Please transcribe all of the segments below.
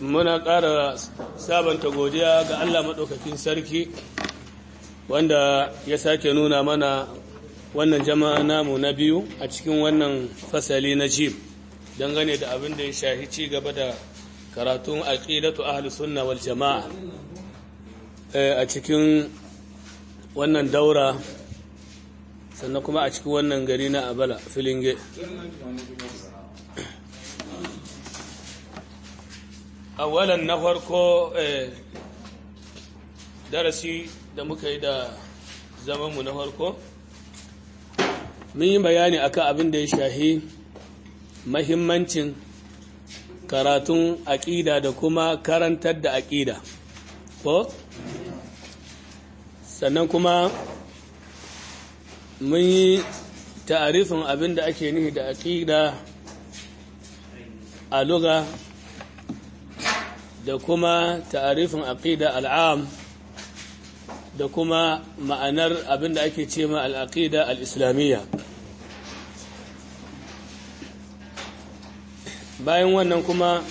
muna ƙara sabanta godiya ga Allah maɗaukakin sarki wanda ya sake nuna mana wannan jama'a namu na biyu a cikin wannan fasali na jib dangane da abin da ya shahi ci gaba da karatun aqidatu ahli sunna wal jama'a a cikin wannan daura sannan kuma a cikin wannan gari na abala filinge awalan na farko darasi da muka yi da zamanmu na farko mun yi bayani akan abin da ya shahi mahimmancin karatun aƙida da kuma karantar da aƙida ko sannan kuma mun yi ta'arifin abin da ake nihi da aƙida a luga da kuma ta'arifin aqida al'am da kuma ma'anar abinda ake ce ma al'aqida al'islamiyya bayan wannan kuma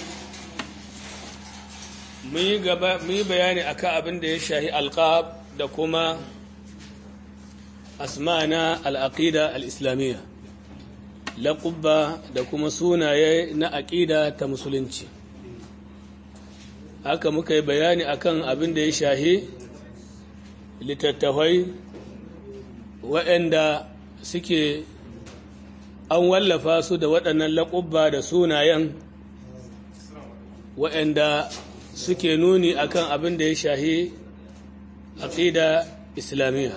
mun yi bayani akan abin da ya shahi alqab da kuma asma'ana al'aqida al'islamiyya laƙubba da kuma sunaye na aƙida ta musulunci haka muka yi bayani akan abin da ya shahi littattafai waɗanda suke an wallafa su da waɗannan laƙubba da sunayen waɗanda suke nuni akan abin da ya shahi aƙida islamiyya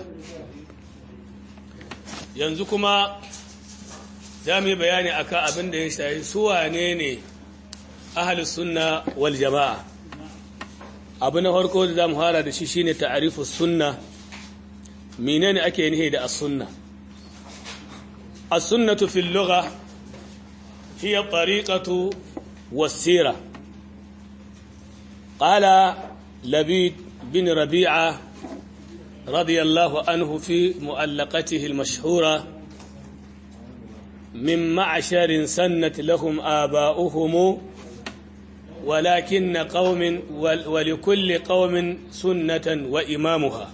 yanzu kuma za mu yi bayani akan abin da ya shahi suwane ne ahalus sunna wal jama'a abu na farko da za mu fara da shi shine ta'arifu sunna menene ake nihi da as-sunna as-sunnatu fil lugha hiya tariqatu was-sira qala labid bin rabi'a radiyallahu anhu fi mu'allaqatihi al-mashhura من معشر سنت لهم آباؤهم ولكن قوم ولكل قوم سنة وإمامها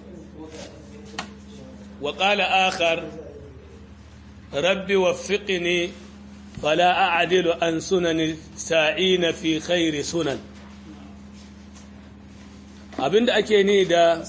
وقال آخر رب وفقني فلا أعدل عن سنن الساعين في خير سنن abin da ake ni da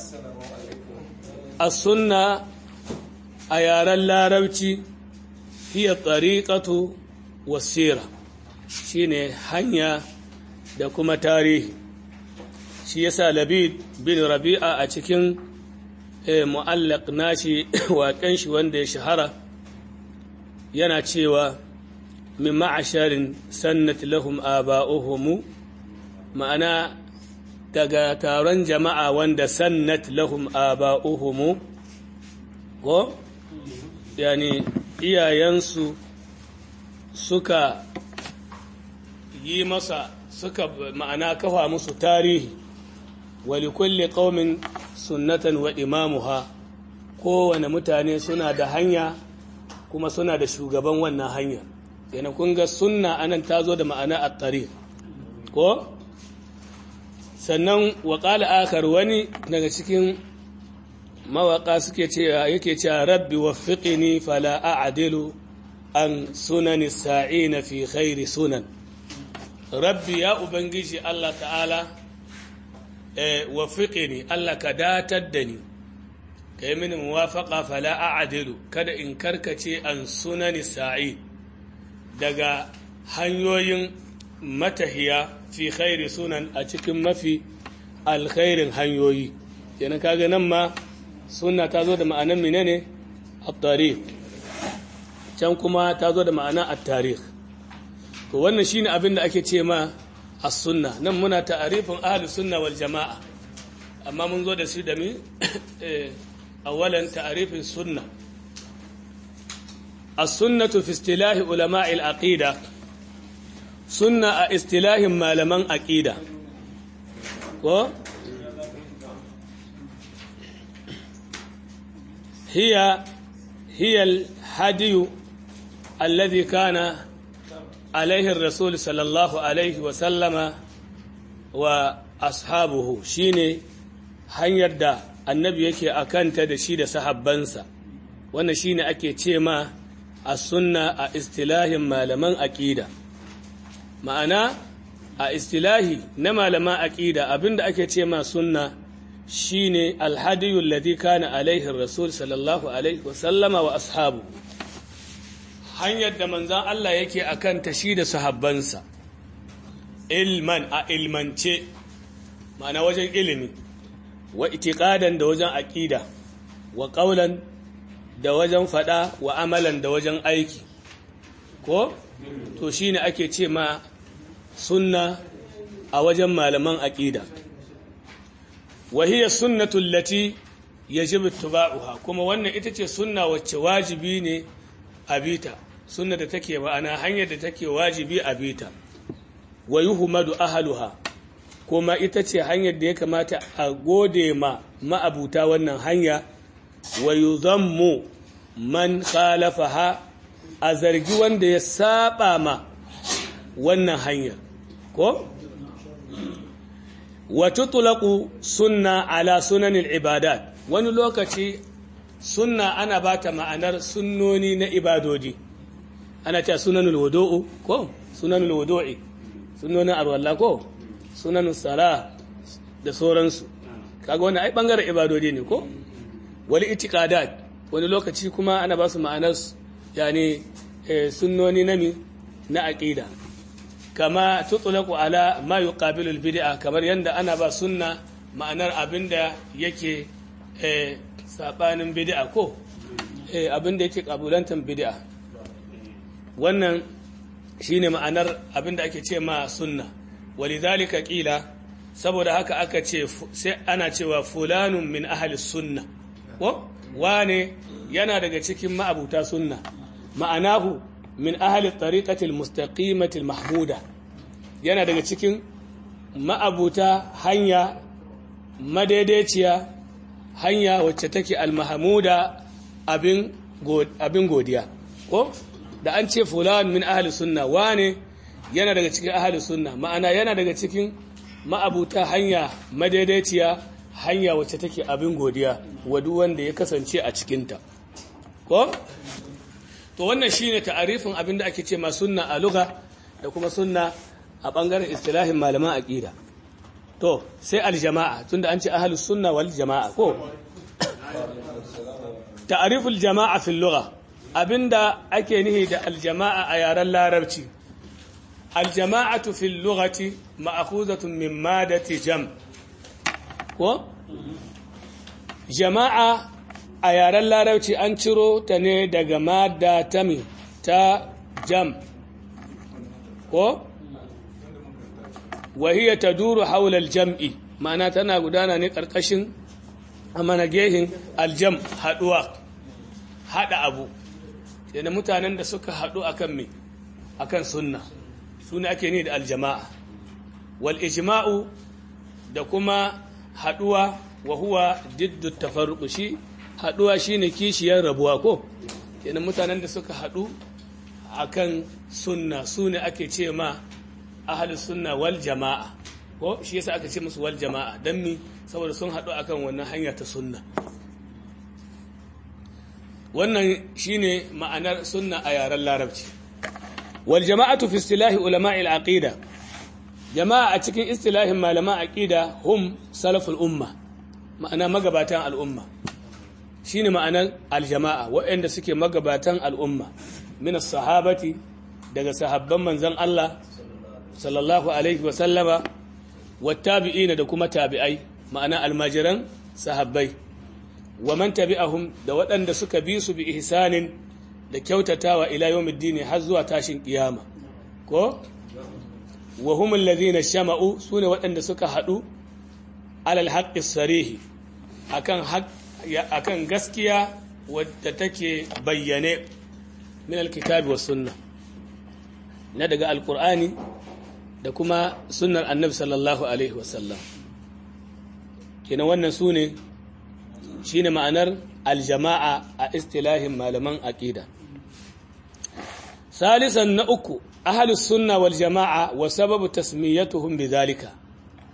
as-sunna a yaren larabci hiya tariqatu was-sira shine hanya da kuma tarihi shi yasa labid bin rabi'a a cikin mu'allaq nashi waƙen shi wanda ya shahara yana cewa min ma'asharin sannat lahum aba'uhum ma'ana daga taron jama'a wanda sannat lahum aba'uhum ko yani iyayensu suka yi masa suka ma'ana kafa musu tarihi wali kulli qaumin sunnatan wa imamuha kowane mutane suna da hanya kuma suna da shugaban wannan hanya yana kun ga sunna anan ta zo da ma'ana at-tariq ko sannan wa qala akhar wani daga cikin mawaka suke cewa yake cewa rabbi waffiqni fala a'dilu an sunani sa'ina fi khairi sunan rabbi ya ubangiji Allah ta'ala e, wafiƙe ni Allah ka datar da ni ka yi mini muwafaƙa fala a'adilu kada in karkace an sunani sa'i daga hanyoyin matahiya fi khairi sunan a cikin mafi alkhairin hanyoyi yana kaga nan ma suna ta zo da ma'anan menene at-tariq can kuma ta zo da ma'ana at-tarikh to wannan shine abin da ake ce ma as-sunna nan muna ta'arifin ahli sunna wal jama'a amma mun zo da shi da mi awalan ta'arifin sunna as-sunnatu fi istilahi ulama'i al-aqida sunna a istilahin malaman aqida ko hiya hiya al-hadiyu alladhi kana عليه الرسول صلى الله عليه وسلم wa ashabuhu shine hanyar da annabi yake akanta da shi da sahabbansa wannan shine ake ce ma a sunna a istilahin malaman aqida ma'ana a istilahi na malaman aqida abinda ake ce ma sunna shine alhadiyul ladhi kana alaihi rasul sallallahu alaihi wa sallama wa ashabu hanyar da manzan Allah yake akan ta shi da sahabbansa ilman a ilmance ma'ana wajen ilimi wa itiqadan da wajen aqida wa qaulan da wajen fada wa amalan da wajen aiki ko to shine ake ce ma sunna a wajen malaman aqida wa hiya sunnatu allati yajibu ittiba'uha kuma wannan ita ce sunna wacce wajibi ne a bita sunna da take ma'ana hanyar da take wajibi a bita wa yuhmadu ahluha kuma ita ce hanyar da ya kamata a gode ma ma'abuta wannan hanya wa yuzammu man khalafaha a zargi wanda ya saba ma wannan hanyar ko wa tutlaqu sunna ala sunanil ibadat wani lokaci sunna ana bata ma'anar sunnoni na ibadodi ana ta sunanul wudu'u ko sunanul wudu'i sunnonin arwalla ko sunanul sala da sauransu kaga wannan ai bangaren ibadodi ne ko wal itiqadat wani lokaci kuma ana ba su ma'anar yani sunnoni na mi na aqida kama tutlaqu ala ma yuqabilu al bid'a kamar yanda ana ba sunna ma'anar abinda yake sabanin bid'a ko abinda yake kabulantar bid'a wannan shine ma'anar abinda ake ce ma sunna walidhalika qila saboda haka aka ce sai ana cewa fulanun min ahli sunna ko wane yana daga cikin ma'abuta sunna ma'anahu min ahli tariqati almustaqimati almahmuda yana daga cikin ma'abuta hanya madaidaiciya hanya wacce take almahamuda abin abin godiya ko da an ce fulan min ahli sunna wane yana daga cikin ahli sunna ma'ana yana daga cikin ma'abuta hanya madaidaiciya hanya wacce take abin godiya wa duk wanda ya kasance a cikinta ko to wannan shine ta'arifin abin da ake ce ma sunna a lugha da kuma sunna a bangaren istilahin malaman aqida to sai aljama'a tunda an ce ahlus sunna wal jama'a ko ta'riful jama'a fil lugha abinda ake nihi da aljama'a a yaren larabci aljama'atu fil lughati ma'khuzatun min madati jam ko jama'a a yaren larabci an ciro ta ne daga madda ta mi ta jam ko wahiyar ta duru haular jam'i ma'ana tana gudana ne ƙarƙashin a managehin aljam haɗuwa haɗa abu yana mutanen da suka haɗu akan me akan sunna suna ake ne da aljama'a wal ijma'u da kuma haɗuwa wa huwa diddu tafarruqu shi haɗuwa shine kishiyar rabuwa ko yana mutanen da suka haɗu akan sunna sune ake ce ma ahalus sunna wal jama'a ko shi yasa aka ce musu wal jama'a dan mi saboda sun haɗu akan wannan hanya ta sunna wannan shine ma'anar sunna a yaren larabci wal jama'atu fi istilahi ulama'il aqida jama'a a cikin istilahin malaman aqida hum salaful umma ma'ana magabatan al'umma shine ma'anar aljama'a waɗanda suke magabatan al'umma min sahabati daga sahabban manzon Allah sallallahu alaihi wa sallama wattabi'ina da kuma tabi'ai ma'ana almajiran sahabbai wa man tabi'ahum da waɗanda suka bi su bi ihsanin da kyautatawa ila yawmiddin har zuwa tashin kiyama ko wa hum alladhina shama'u sune waɗanda suka hadu alal haqqi sarihi akan akan gaskiya wadda take bayyane min alkitabi was sunnah na daga alqur'ani da kuma sunnar annabi sallallahu alaihi wasallam kenan wannan su ne shi ne ma'anar aljama'a a istilahin malaman aƙida salisan na uku ahalus sunna wal jama'a wa sababu tasmiyatuhum bidhalika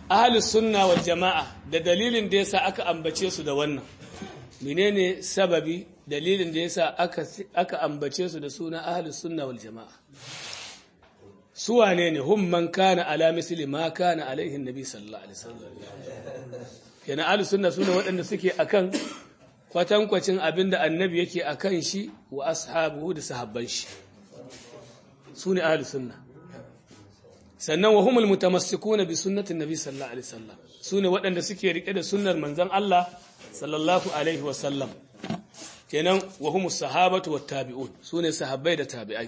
ahlus sunna wal jama'a da dalilin da yasa aka ambace su da wannan menene sababi dalilin da yasa aka aka ambace su da suna ahlus sunna wal jama'a su wane ne hum man kana ala misli ma kana alaihi nabi sallallahu alaihi wasallam yana ahlus sunna sune waɗanda suke akan kwatankwacin abinda annabi yake akan shi wa ashabuhu da sahabban shi sune ahlus sunna sannan wa humul mutamassikuna bi sunnatin nabi sallallahu alaihi wasallam sune waɗanda suke rike da sunnar manzon Allah sallallahu alaihi wasallam kenan wa humus sahabatu wat tabi'un sune sahabbai da tabi'ai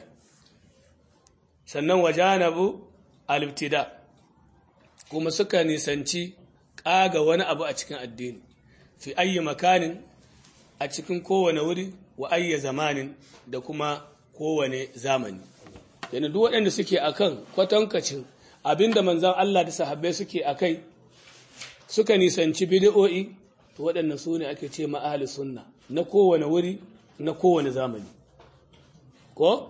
sannan wajanabu al-ibtida kuma suka nisanci kaga wani abu a cikin addini fi ayyi makanin a cikin kowane wuri wa ayyi zamanin da kuma kowane zamani yana duk waɗanda suke akan kwatankacin abinda manzan Allah da sahabbai suke akai suka nisanci bid'o'i to waɗannan su ne ake ce ma'ahli sunna na kowane wuri na kowane zamani ko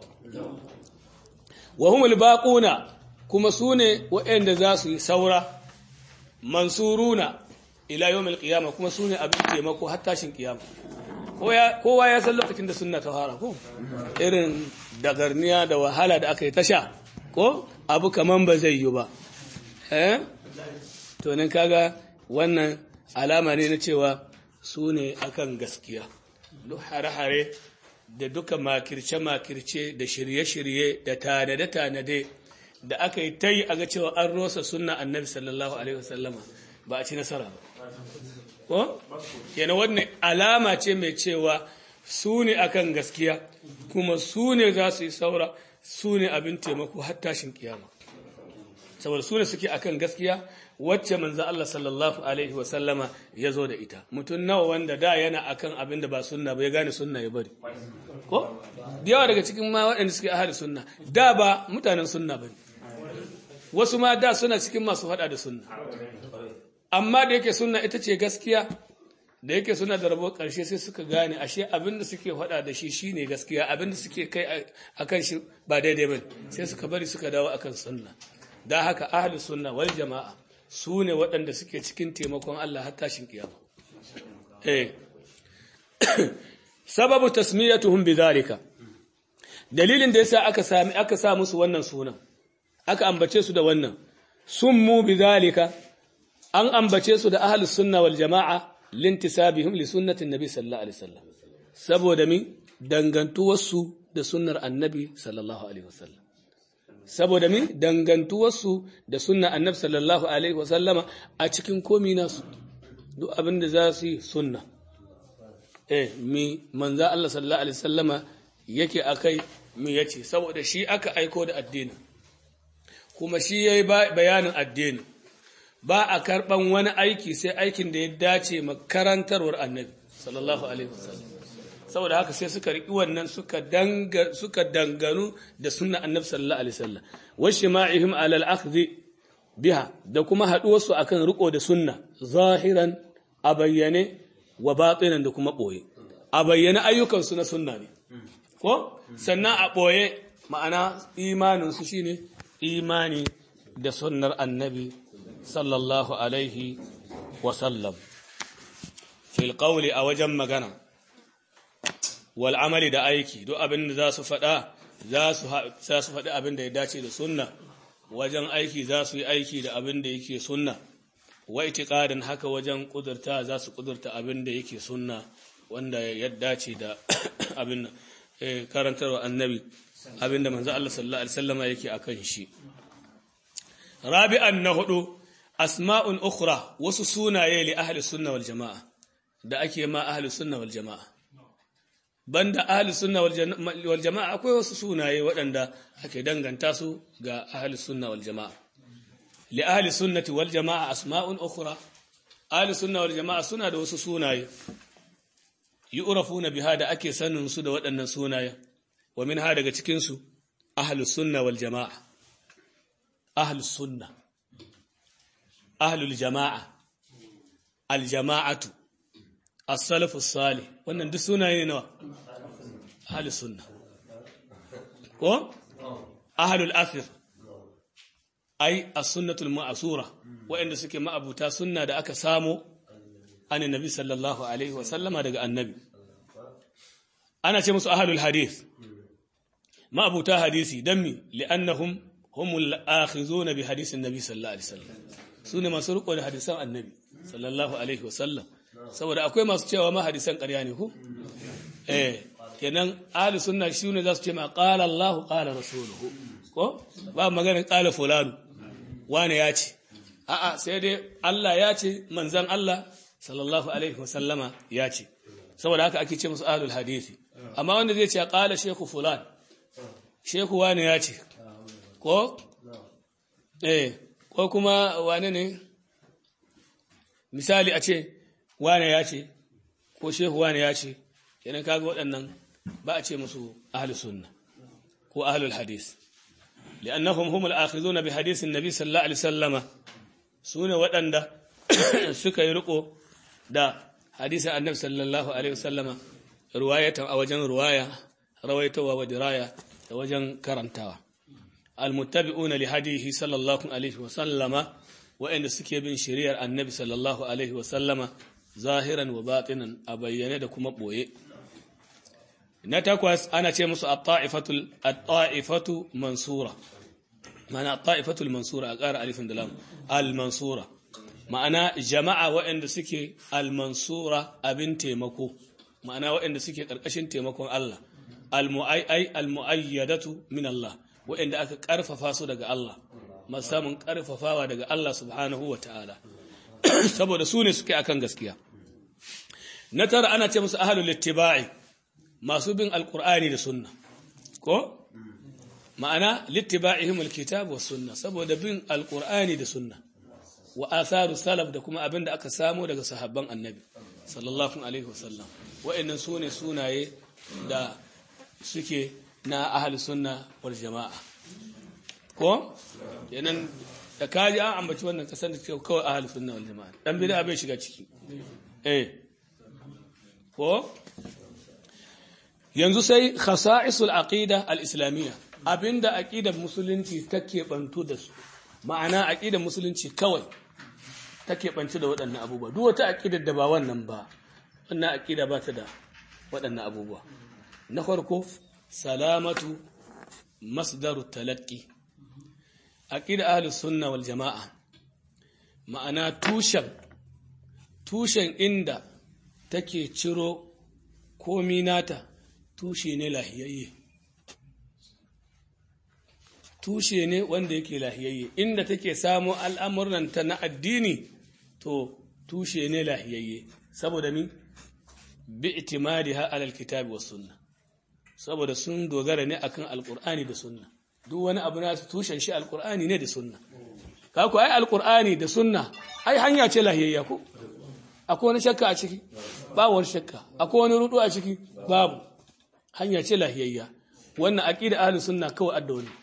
wa humul baquna kuma su ne waɗanda za su yi saura mansuruna ila yawmil qiyama kuma su ne abin taimako har tashin kiyama kowa ya san lokacin da sunna ta fara ko irin dagarniya da wahala da aka yi tasha ko abu kaman ba zai yi ba eh to nan kaga wannan alama ne na cewa su ne akan gaskiya duk hare-hare da duka makirce-makirce da shirye-shirye da tanade-tanade da aka yi ta yi a ga cewa an rosa sunna annabi sallallahu alaihi wasallama ba a ci nasara ba ko yana wannan alama ce mai cewa su ne akan gaskiya kuma su ne za su yi saura su ne abin taimako har tashin kiyama saboda su ne suke akan gaskiya wacce manzo Allah sallallahu alaihi wa sallama ya zo da ita mutum nawa wanda da yana akan abin da ba sunna ba ya gane sunna ya bari ko yawa daga cikin ma waɗanda suke ahli sunna da ba mutanen sunna bane wasu ma da suna cikin masu faɗa da sunna amma da yake sunna ita ce gaskiya da yake suna da rabo ƙarshe sai suka gane ashe abin da suke faɗa da shi shine gaskiya abin da suke kai akan shi ba daidai ba sai suka bari suka dawo akan sunna da haka ahli sunna wal jama'a su ne waɗanda suke cikin taimakon Allah har tashin kiyama eh sababu tasmiyatuhum bidhalika dalilin da yasa aka sami aka sa musu wannan sunan aka ambace su da wannan summu bidhalika an ambace su da ahlus sunna wal jama'a lintisabihim li sunnatin nabi sallallahu alaihi wasallam saboda mi dangantuwarsu da sunnar annabi sallallahu alaihi wasallam saboda mi dangantuwarsu da sunnar annabi sallallahu alaihi wasallama a cikin komi nasu duk abin da za su yi sunna eh mi manza Allah sallallahu alaihi wasallama yake akai mi yace saboda shi aka aiko da addini kuma shi yayi bayanin addini ba a karɓan wani aiki sai aikin da ya dace makarantarwar annabi sallallahu alaihi wasallam saboda haka sai suka riƙi wannan suka danga suka danganu da sunna annabi sallallahu alaihi wasallam wa shima'ihim ala al-akhdhi biha da kuma haduwarsu akan riko da sunna zahiran a bayyane wa batinan da kuma boye a bayyane ayyukan su na sunna ne ko sannan a boye ma'ana imanin su shine imani da sunnar annabi sallallahu alaihi wasallam fil qawli a wajen magana wal amali da aiki duk abin da za su faɗa za su faɗi abin da ya dace da sunna wajen aiki za su yi aiki da abin da yake sunna wa itiqadin haka wajen kudurta za su kudurta abin da yake sunna wanda ya dace da abin karantarwa annabi abin da manzo Allah sallallahu alaihi wasallam yake akan shi rabi'an na hudu asma'un ukhra wasu sunaye li ahli sunna wal jama'a da ake ma ahli sunna wal jama'a banda ahli sunna wal jama'a akwai wasu sunaye waɗanda ake danganta su ga ahli sunna wal jama'a li ahli sunnati wal jama'a asma'un ukhra ahli sunna wal jama'a suna da wasu sunaye yu'rafuna biha da ake sanin su da waɗannan sunaye wa minha daga cikin su ahli sunna wal jama'a ahli sunna ahlul jama'a aljama'atu as-salafu salih wannan duk sunaye ne nawa ahlus sunna ko ahlul asr ai as-sunnatul ma'sura waɗanda suke ma'abuta sunna da aka samo an nabi sallallahu alaihi wa sallama daga annabi ana ce musu ahlul hadith ma'abuta hadisi dan mi li'annahum humul akhizuna bi hadisin nabi sallallahu alaihi wasallam sune masu riko da hadisan annabi sallallahu alaihi wasallam saboda akwai masu cewa ma hadisan ƙarya ne ko eh kenan ahli sunna shine za su ce ma qala Allah qala rasuluhu ko ba magana qala fulanu wane ya ce a'a sai dai Allah ya ce manzon Allah sallallahu alaihi wasallama ya ce saboda haka ake ce musu ahlul hadisi amma wanda zai ce qala shehu fulan shehu wane ya ce ko eh ko kuma wane ne misali a ce wane ya ce ko shehu wane ya ce kenan kaga waɗannan ba a ce musu ahlus sunna ko ahlul hadis li'annahum humul akhizuna bi hadisin nabi sallallahu alaihi wasallama sune waɗanda suka yi riko da hadisin annabi sallallahu alaihi wasallama ruwayatan a wajen ruwaya rawaitawa wa diraya da wajen karantawa almuttabi'una li hadihi sallallahu alaihi wasallama wa'anda suke bin shari'ar annabi sallallahu alaihi wasallama zahiran wa batinan a bayyane da kuma boye na takwas ana ce musu at-ta'ifatul at-ta'ifatu mansura ma'ana at-ta'ifatul mansura a ƙara alifin da lam al-mansura ma'ana jama'a waɗanda suke al-mansura abin taimako ma'ana waɗanda suke ƙarƙashin taimakon Allah al-mu'ay al-mu'ayyadatu min Allah waɗanda aka ƙarfafa su daga Allah masamun ƙarfafawa daga Allah subhanahu wa ta'ala saboda su ne suke akan gaskiya na tara ana ce musu ahlul ittiba'i masu bin alkur'ani da sunna ko ma'ana littiba'ihim alkitab was sunna saboda bin alkur'ani da sunna wa atharu salaf da kuma abinda aka samu daga sahabban annabi sallallahu alaihi wasallam wa'annan sune sunaye da suke na ahli sunna wal jama'a ko kenan da kaji an ambaci wannan kasan da kawai ahli sunna wal jama'a dan bid'a bai shiga ciki eh ko yanzu sai khasa'isul aqida al-islamiyya abinda aqidar musulunci take bantu da su ma'ana aqidar musulunci kawai take bantu da waɗannan abubuwa duk wata aqidar da ba wannan ba wannan aqida ba ta da waɗannan abubuwa na farko salamatu masdarut talaqqi aqida ahlus sunna wal jamaa ma'ana tushen tushen inda take ciro komi nata tushe ne lahiyayye tushe ne wanda yake lahiyayye inda take samo al'amurnanta na addini to tushe ne lahiyayye saboda mi bi itimadiha alal kitabi was sunna saboda sun dogara ne akan alqur'ani da sunna duk wani abu na tushen shi alqur'ani ne da sunna ka ku ai alqur'ani da sunna ai hanya ce lahiyayya ko akwai wani shakka a ciki babu wani shakka akwai wani rudu a ciki babu hanya ce lahiyayya wannan aqida ahlus sunna kawai adda wani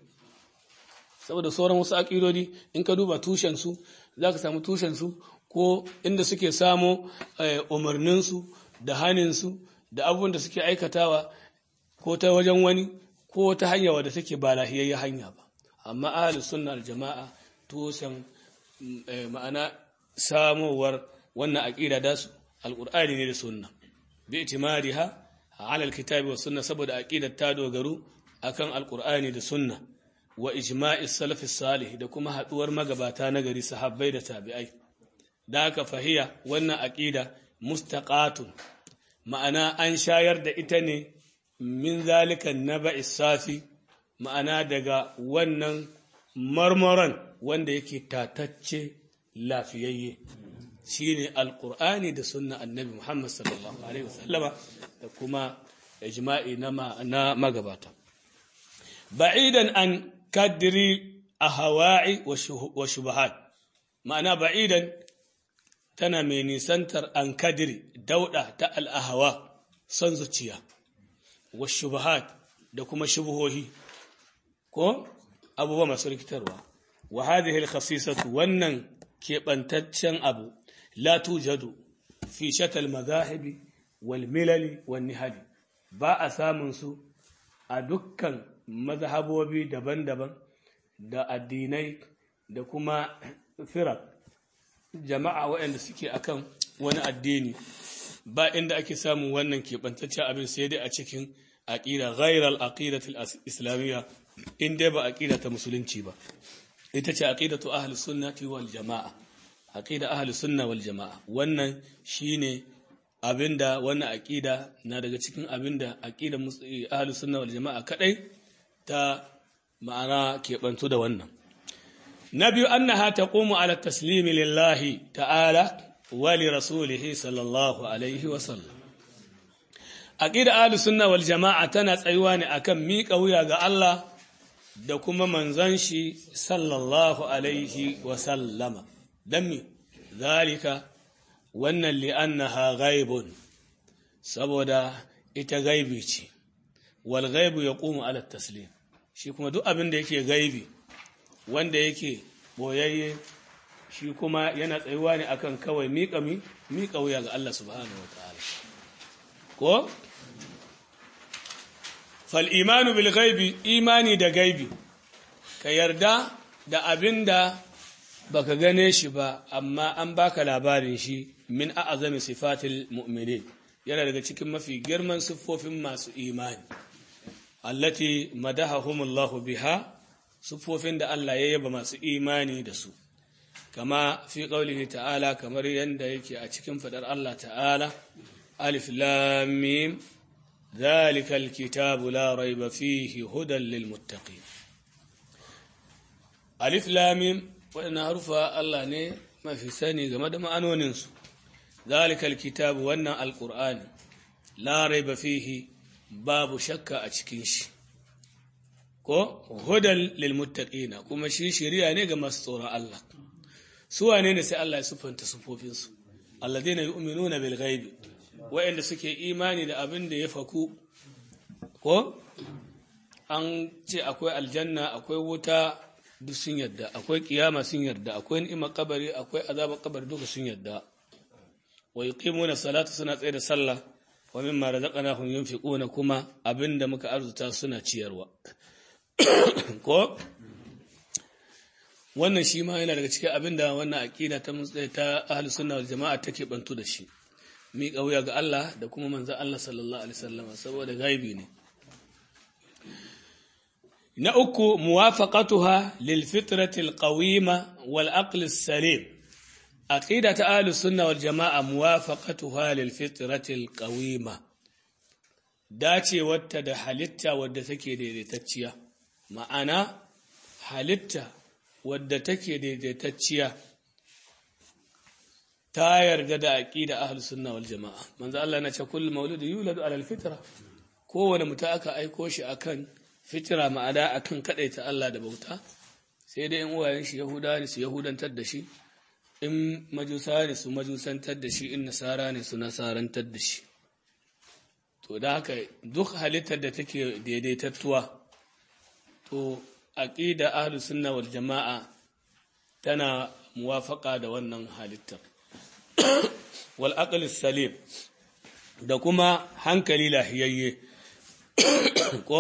saboda sauran wasu aqidodi in ka duba tushen su zaka samu tushen su ko inda suke samo umarnin su da hanin su da abubuwan da suke aikatawa ko ta wajen wani ko ta hanya wadda take ba lahiyayya hanya ba amma ahlus sunna al jama'a tushen ma'ana samowar wannan aqida da su alqur'ani ne da sunna bi itimariha ala alkitabi was sunna saboda aqidar ta dogaru akan alqur'ani da sunna wa ijma'i salaf salih da kuma haduwar magabata na gari sahabbai da tabi'ai da haka fahiya wannan aqida mustaqatun ma'ana an shayar da ita ne min zalika naba'i safi ma'ana daga wannan marmaran wanda yake tatacce lafiyayye shine alqur'ani da sunna annabi Muhammad sallallahu alaihi wasallama da kuma ijma'i na magabata ba'idan an kadri ahwa'i wa shubahat ma'ana ba'idan tana mai nisantar an kadiri dauda ta al'ahawa son zuciya wa shubahat da kuma shubuhohi ko abubuwa masu rikitarwa wa hadhihi al-khasisatu wannan keɓantaccen abu la tujadu fi shatal mazahibi wal milali wan nihali ba a samun su a dukkan mazhabobi daban-daban da addinai da kuma firak jama'a waɗanda suke akan wani addini ba inda ake samun wannan keɓantaccen abin sai dai a cikin aƙida ghairal aqidatul islamiyya in dai ba aqida ta musulunci ba ita ce aqidatu ahli sunnati wal jama'a aqida ahli sunna wal jama'a wannan shine abinda wannan aqida na daga cikin abinda aqida ahli sunna wal jama'a kadai ta ma'ana keɓantu da wannan na biyu annaha taqumu ala taslimi lillahi ta'ala wa li rasulihi sallallahu alaihi wa sallam aqida ahli sunna wal jama'a tana tsayuwa ne akan miƙa wuya ga Allah da kuma manzon shi sallallahu alaihi wa sallama dan mi zalika wannan li'annaha ghaibun saboda ita gaibi ce wal ghaibu yaqumu ala taslim shi kuma duk abin da yake gaibi wanda yake boyayye shi kuma yana tsayuwa ne akan kawai miƙa mi miƙa wuya ga Allah subhanahu wataala ko fal imanu bil ghaibi imani da gaibi ka yarda da abinda baka gane shi ba amma an baka labarin shi min a'azami sifatil mu'minin yana daga cikin mafi girman siffofin masu imani allati madahahumullahu biha siffofin da Allah ya yaba masu imani da su kama fi qaulihi ta'ala kamar yanda yake a cikin fadar Allah ta'ala alif lam mim zalikal kitabu la raiba fihi hudan lil muttaqin alif lam mim waɗannan harufa Allah ne mafi sani game da ma'anoninsu zalikal kitabu wannan alƙur'ani la raiba fihi babu shakka a cikin shi ko hudan lil muttaqina kuma shi shari'a ne ga masu tsoron Allah su wane ne sai Allah ya sufanta sufofin su alladheena yu'minuna bil ghaibi wa'anda suke imani da abin da ya faku ko an ce akwai aljanna akwai wuta duk sun yadda akwai kiyama sun yarda akwai ni'imar kabari akwai azabar kabari duka sun yarda wa yuqimuna salata suna tsaye da sallah wa mimma razaqnahum yunfiquna kuma abinda muka arzuta suna ciyarwa ko wannan shi ma yana daga cikin abinda wannan aqida ta ta ahlus sunna wal jamaa take bantu da shi mi kauya ga Allah da kuma manzon Allah sallallahu alaihi wasallam saboda gaibi ne na uku muwafaqatuha lil fitrati al qawima wal aql as salim aqida ta ahlus sunna wal jamaa muwafaqatuha lil fitrati al qawima dace wata da halitta wadda take daidaitacciya ma'ana halitta wadda take daidaitacciya ta yarda da aqida ahlus sunna wal jamaa manzo Allah na ce kullu mauludin yuladu ala al fitra kowane mutum aka aiko shi akan fitira ma'ada akan ta Allah da bauta sai dai in uwayen shi yahuda ne su yahudantar da shi in majusa ne su majusantar da shi in nasara ne su nasarantar da shi to da haka duk halittar da take daidaitattuwa to aqida ahlus sunna wal jama'a tana muwafaka da wannan halittar wal aql salim da kuma hankali lahiyayye ko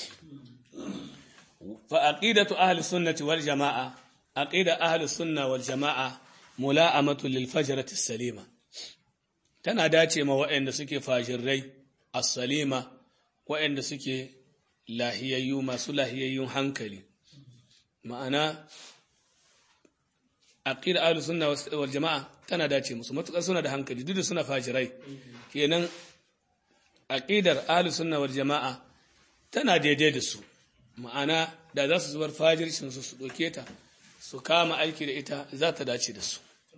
fa aqidatu ahli sunnati wal jamaa aqida ahli sunna wal jamaa mula'amatu lil fajrati salima tana dace ma waɗanda suke fajirrai as-salima waɗanda suke lahiyayyu masu lahiyayyun hankali ma'ana aqida ahli sunna wal jamaa tana dace musu matukar suna da hankali duk da suna fajirai kenan aqidar ahli sunna wal jamaa tana daidai da su ma'ana da za su zubar fajircin su su doke ta su kama aiki da ita za ta dace da su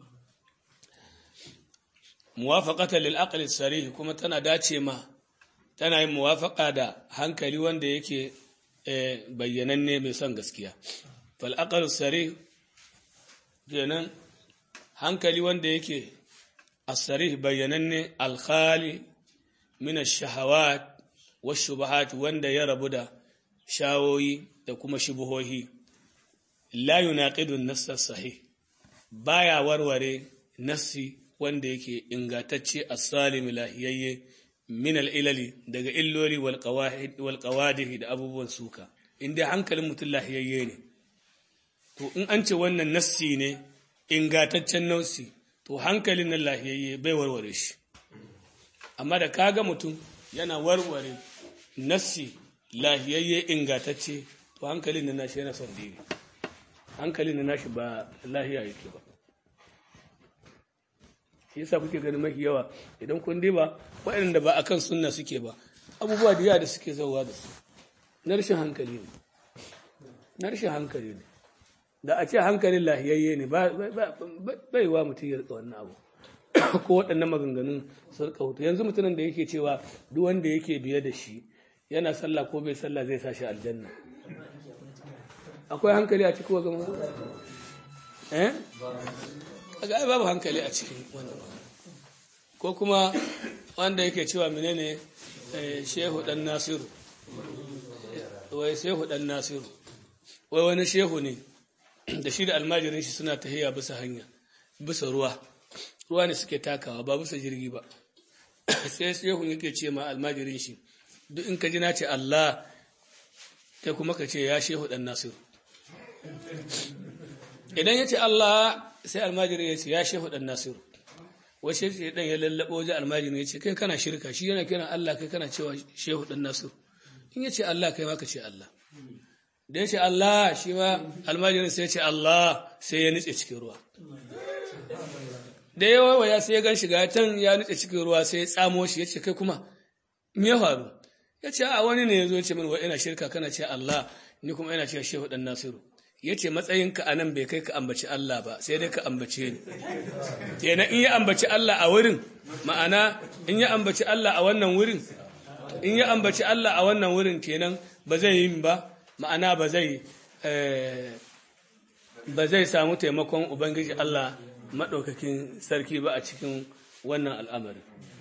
muwafaqatan lil aqli sarih kuma tana dace ma tana yin muwafaqa da hankali wanda yake bayyananne mai son gaskiya fal aqlu sarih kenan hankali wanda yake as-sarih bayyananne al-khali min ash-shahawat wash-shubuhat wanda ya rabu da shawoyi da kuma shubuhohi la yunaqidu an-nass as-sahih baya warware nassi wanda yake ingatacce as-salim lahiyayye min al-ilali daga illoli wal qawahid wal qawadih da abubuwan suka inda hankalin mutum lahiyayye ne to in an ce wannan nassi ne ingataccen nassi to hankalin na lahiyayye bai warware shi amma da kaga mutum yana warware nassi lahiyayye ingatacce to hankalin na nashi yana son dini hankalin na nashi ba lahiya yake ba shi yasa kuke ganin mafi yawa idan kun ba waɗanda ba akan sunna suke ba abubuwa da yawa da suke zauwa da su na rashin hankali ne na rashin hankali ne da a ce hankalin lahiyayye ne bai wa mutum ya rika wannan abu ko waɗannan maganganun sarƙa hutu yanzu mutumin da yake cewa duk wanda yake biye da shi yana sallah ko bai sallah zai sa shi aljanna akwai hankali a cikin wajen eh ga babu hankali a cikin wannan ko kuma wanda yake cewa menene shehu dan nasiru wai shehu dan nasiru wai wani shehu ne da shi da almajirin shi suna tahiya bisa hanya bisa ruwa ruwa ne suke takawa ba bisa jirgi ba sai shehu yake ce ma almajirin shi duk in ka ji na ce Allah kai kuma ka ce ya shehu dan nasiru idan ya ce Allah sai almajirin ya ce ya shehu dan nasiru wasu ce dan ya lallabo wajen almajirin ya ce kai kana shirka shi yana kiran Allah kai kana cewa shehu dan nasiru in ya ce Allah kai ma ka ce Allah da ya ce Allah shi ma almajirin sai ya ce Allah sai ya nutse cikin ruwa da ya wawaya sai ya gan shiga can ya nutse cikin ruwa sai ya tsamo shi ya ce kai kuma me ya faru ya ce a wani ne ya zo ya ce min wa ina shirka kana ce Allah ni kuma ina ce shehu dan nasiru ya ce matsayinka a nan bai kai ka ambaci Allah ba sai dai ka ambace ni kenan in ya ambaci Allah a wurin ma'ana in ya ambaci Allah a wannan wurin in ya ambaci Allah a wannan wurin kenan ba zai yi ba ma'ana ba zai ba zai samu taimakon ubangiji Allah maɗaukakin sarki ba a cikin wannan al'amari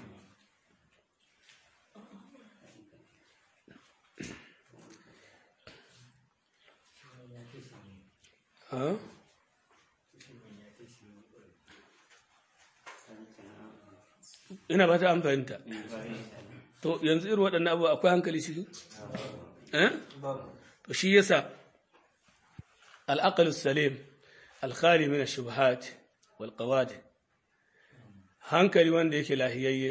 ina ba ta an fahimta to yanzu irin waɗannan abu akwai hankali ciki to shi yasa al'aqal salim alkhali min ash-shubuhat wal qawadi hankali wanda yake lahiyayye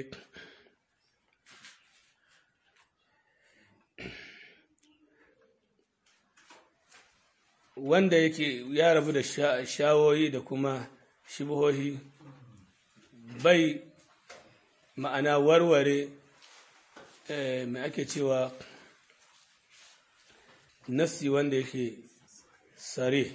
wanda yake ya rabu da shawoyi da kuma shibuhohi bai ma'ana warware mai ake cewa nasi wanda yake sare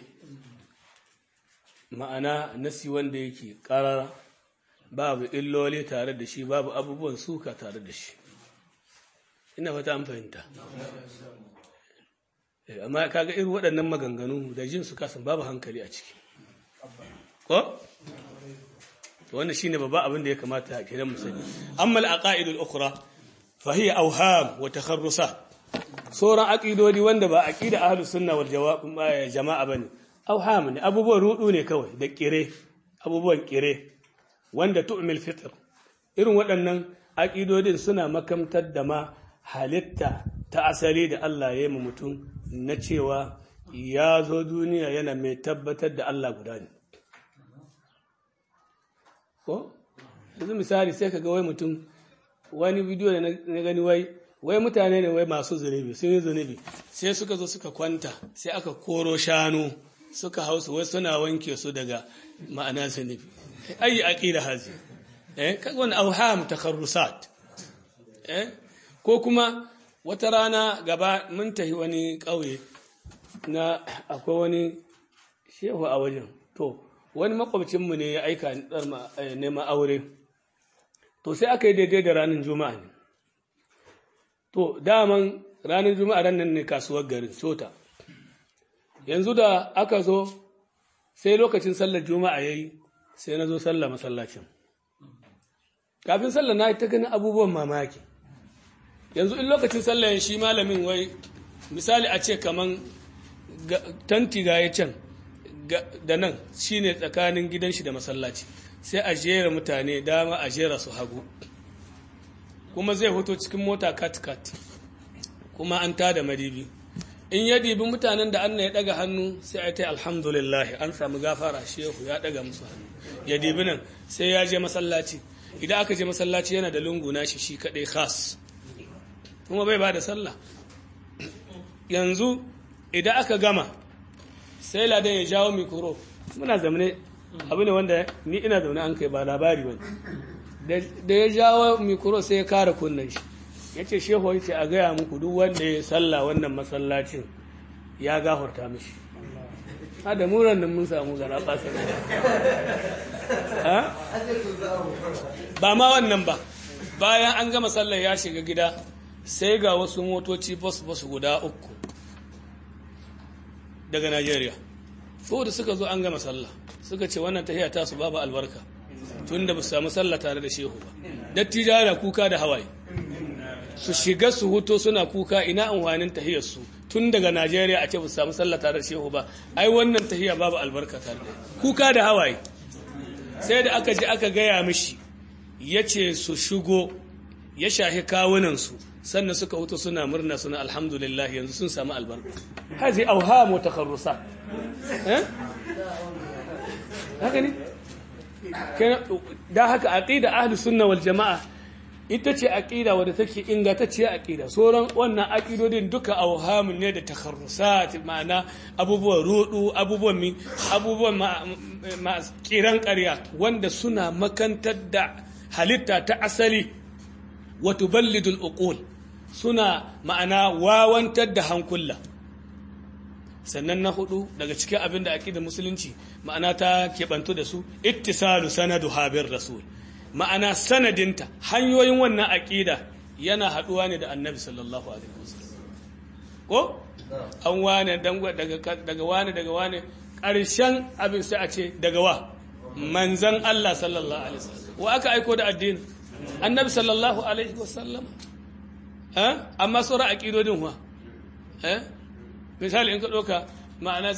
ma'ana nasi wanda yake karara babu illoli tare da shi babu abubuwan suka tare da shi ina fata an fahimta amma kaga irin waɗannan maganganu da jin su kasan babu hankali a ciki ko wannan shine babba abin da ya kamata a kiran musani amma al-aqaid al-ukhra fa hiya awham wa takharrusat sauran aqidodi wanda ba aqida ahlus sunna wal jama'a bane awham ne abubuwan rudu ne kawai da kire abubuwan kire wanda tu'mil fitr irin waɗannan aqidodin suna makamtar da ma halitta ta asali da Allah ya yi mu mutum na cewa ya zo duniya yana mai tabbatar da Allah guda ne. Ko? Yanzu misali sai ka ga wai mutum wani bidiyo da na gani wai wai mutane ne wai masu zunubi sun yi zunubi sai suka zo suka kwanta sai aka koro shanu suka hausu wai suna wanke su daga ma'ana zunubi ayi aqida hazi eh kaga wani auham takarrusat eh ko kuma wata rana gaba mun tafi wani ƙauye na akwai wani shehu a wajen to wani makwabcinmu ne ya aika neman aure to sai aka yi daidai da ranar juma'a ne to daman ranar juma'a ran nan ne kasuwar garin sota yanzu da aka zo sai lokacin sallar juma'a ya yi sai na zo sallar masallacin kafin sallar na ta ganin abubuwan mamaki yanzu in lokacin sallar shi malamin wai misali a ce kaman tanti ga ya can da nan shine tsakanin gidan shi da masallaci sai a jera mutane dama a jera su hagu kuma zai hoto cikin mota kat-kat kuma an tada madibi in ya dibi mutanen da Allah ya daga hannu sai a ta alhamdulillah an samu gafara shehu ya daga musu hannu ya dibi nan sai ya je masallaci idan aka je masallaci yana da lungu nashi shi kadai khas kuma bai ba da sallah yanzu idan aka gama sai ladan ya jawo mikro muna zamane abu ne wanda ni ina zaune an kai ba labari ba da ya jawo mikro sai ya kara kunnen shi ya ce shehu ya ce a gaya muku duk wanda ya salla wannan masallacin ya gafarta mishi ha da muran nan mun samu gara basar ba ma wannan ba bayan an gama sallar ya shiga gida sai ga wasu motoci bus-bus guda uku daga Najeriya. da suka zo an gama sallah suka ce wannan tahiya ta su babu albarka tun da ba su samu sallah tare da shehu ba. Dattija da kuka da hawaye. Su shiga su huto suna kuka ina amfanin tahiyar su tun daga Najeriya a ce ba su samu sallah tare da shehu ba. Ai wannan tahiya babu albarka tare da kuka da hawaye. Sai da aka je aka gaya mishi ya ce su shigo ya shahi kawunansu sannan suka wuto suna murna suna alhamdulillah yanzu sun samu albarka hazi auhamu takarrusa eh haka ne da haka aqida ahli sunna wal jamaa ita ce aqida wadda take ingantacciya aqida sauran wannan aqidodin duka auhamun ne da takarrusat ma'ana abubuwan rudu abubuwan mi abubuwan ma kiran ƙarya wanda suna makantar da halitta ta asali wa tuballidul uqul suna ma'ana wawantar da hankula sannan na hudu daga cikin abin da aqidar musulunci ma'ana ta kebantu da su ittisalu sanadu habir rasul ma'ana sanadinta hanyoyin wannan aqida yana haduwa ne da annabi sallallahu alaihi wasallam ko an wane daga daga wane daga wane ƙarshen abin sai a ce daga wa manzan Allah sallallahu alaihi wasallam wa aka aiko da addini annabi sallallahu alaihi wasallam eh amma sauran aqidodin wa eh misali in ka doka ma'ana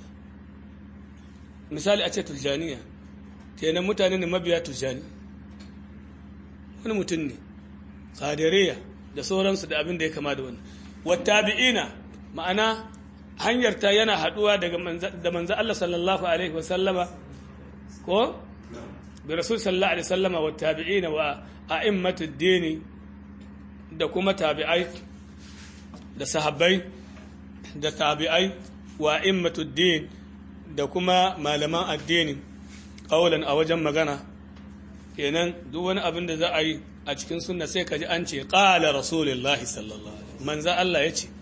misali a ce tujaniya kenan mutane ne mabiya tujani wani mutum ne qadiriya da sauransu da abin da ya kama da wannan wattabi'ina ma'ana hanyar ta yana haduwa daga da manzo Allah sallallahu alaihi wasallama ko bi rasul sallallahu alaihi wasallama wattabi'ina wa a'immatud dini da kuma tabi'ai da sahabbai da tabi'ai wa a'immatud din da kuma malaman addini kaulan a wajen magana kenan duk wani abin da za a yi a cikin sunna sai ka ji an ce qala rasulullahi sallallahu alaihi manzo Allah ya ce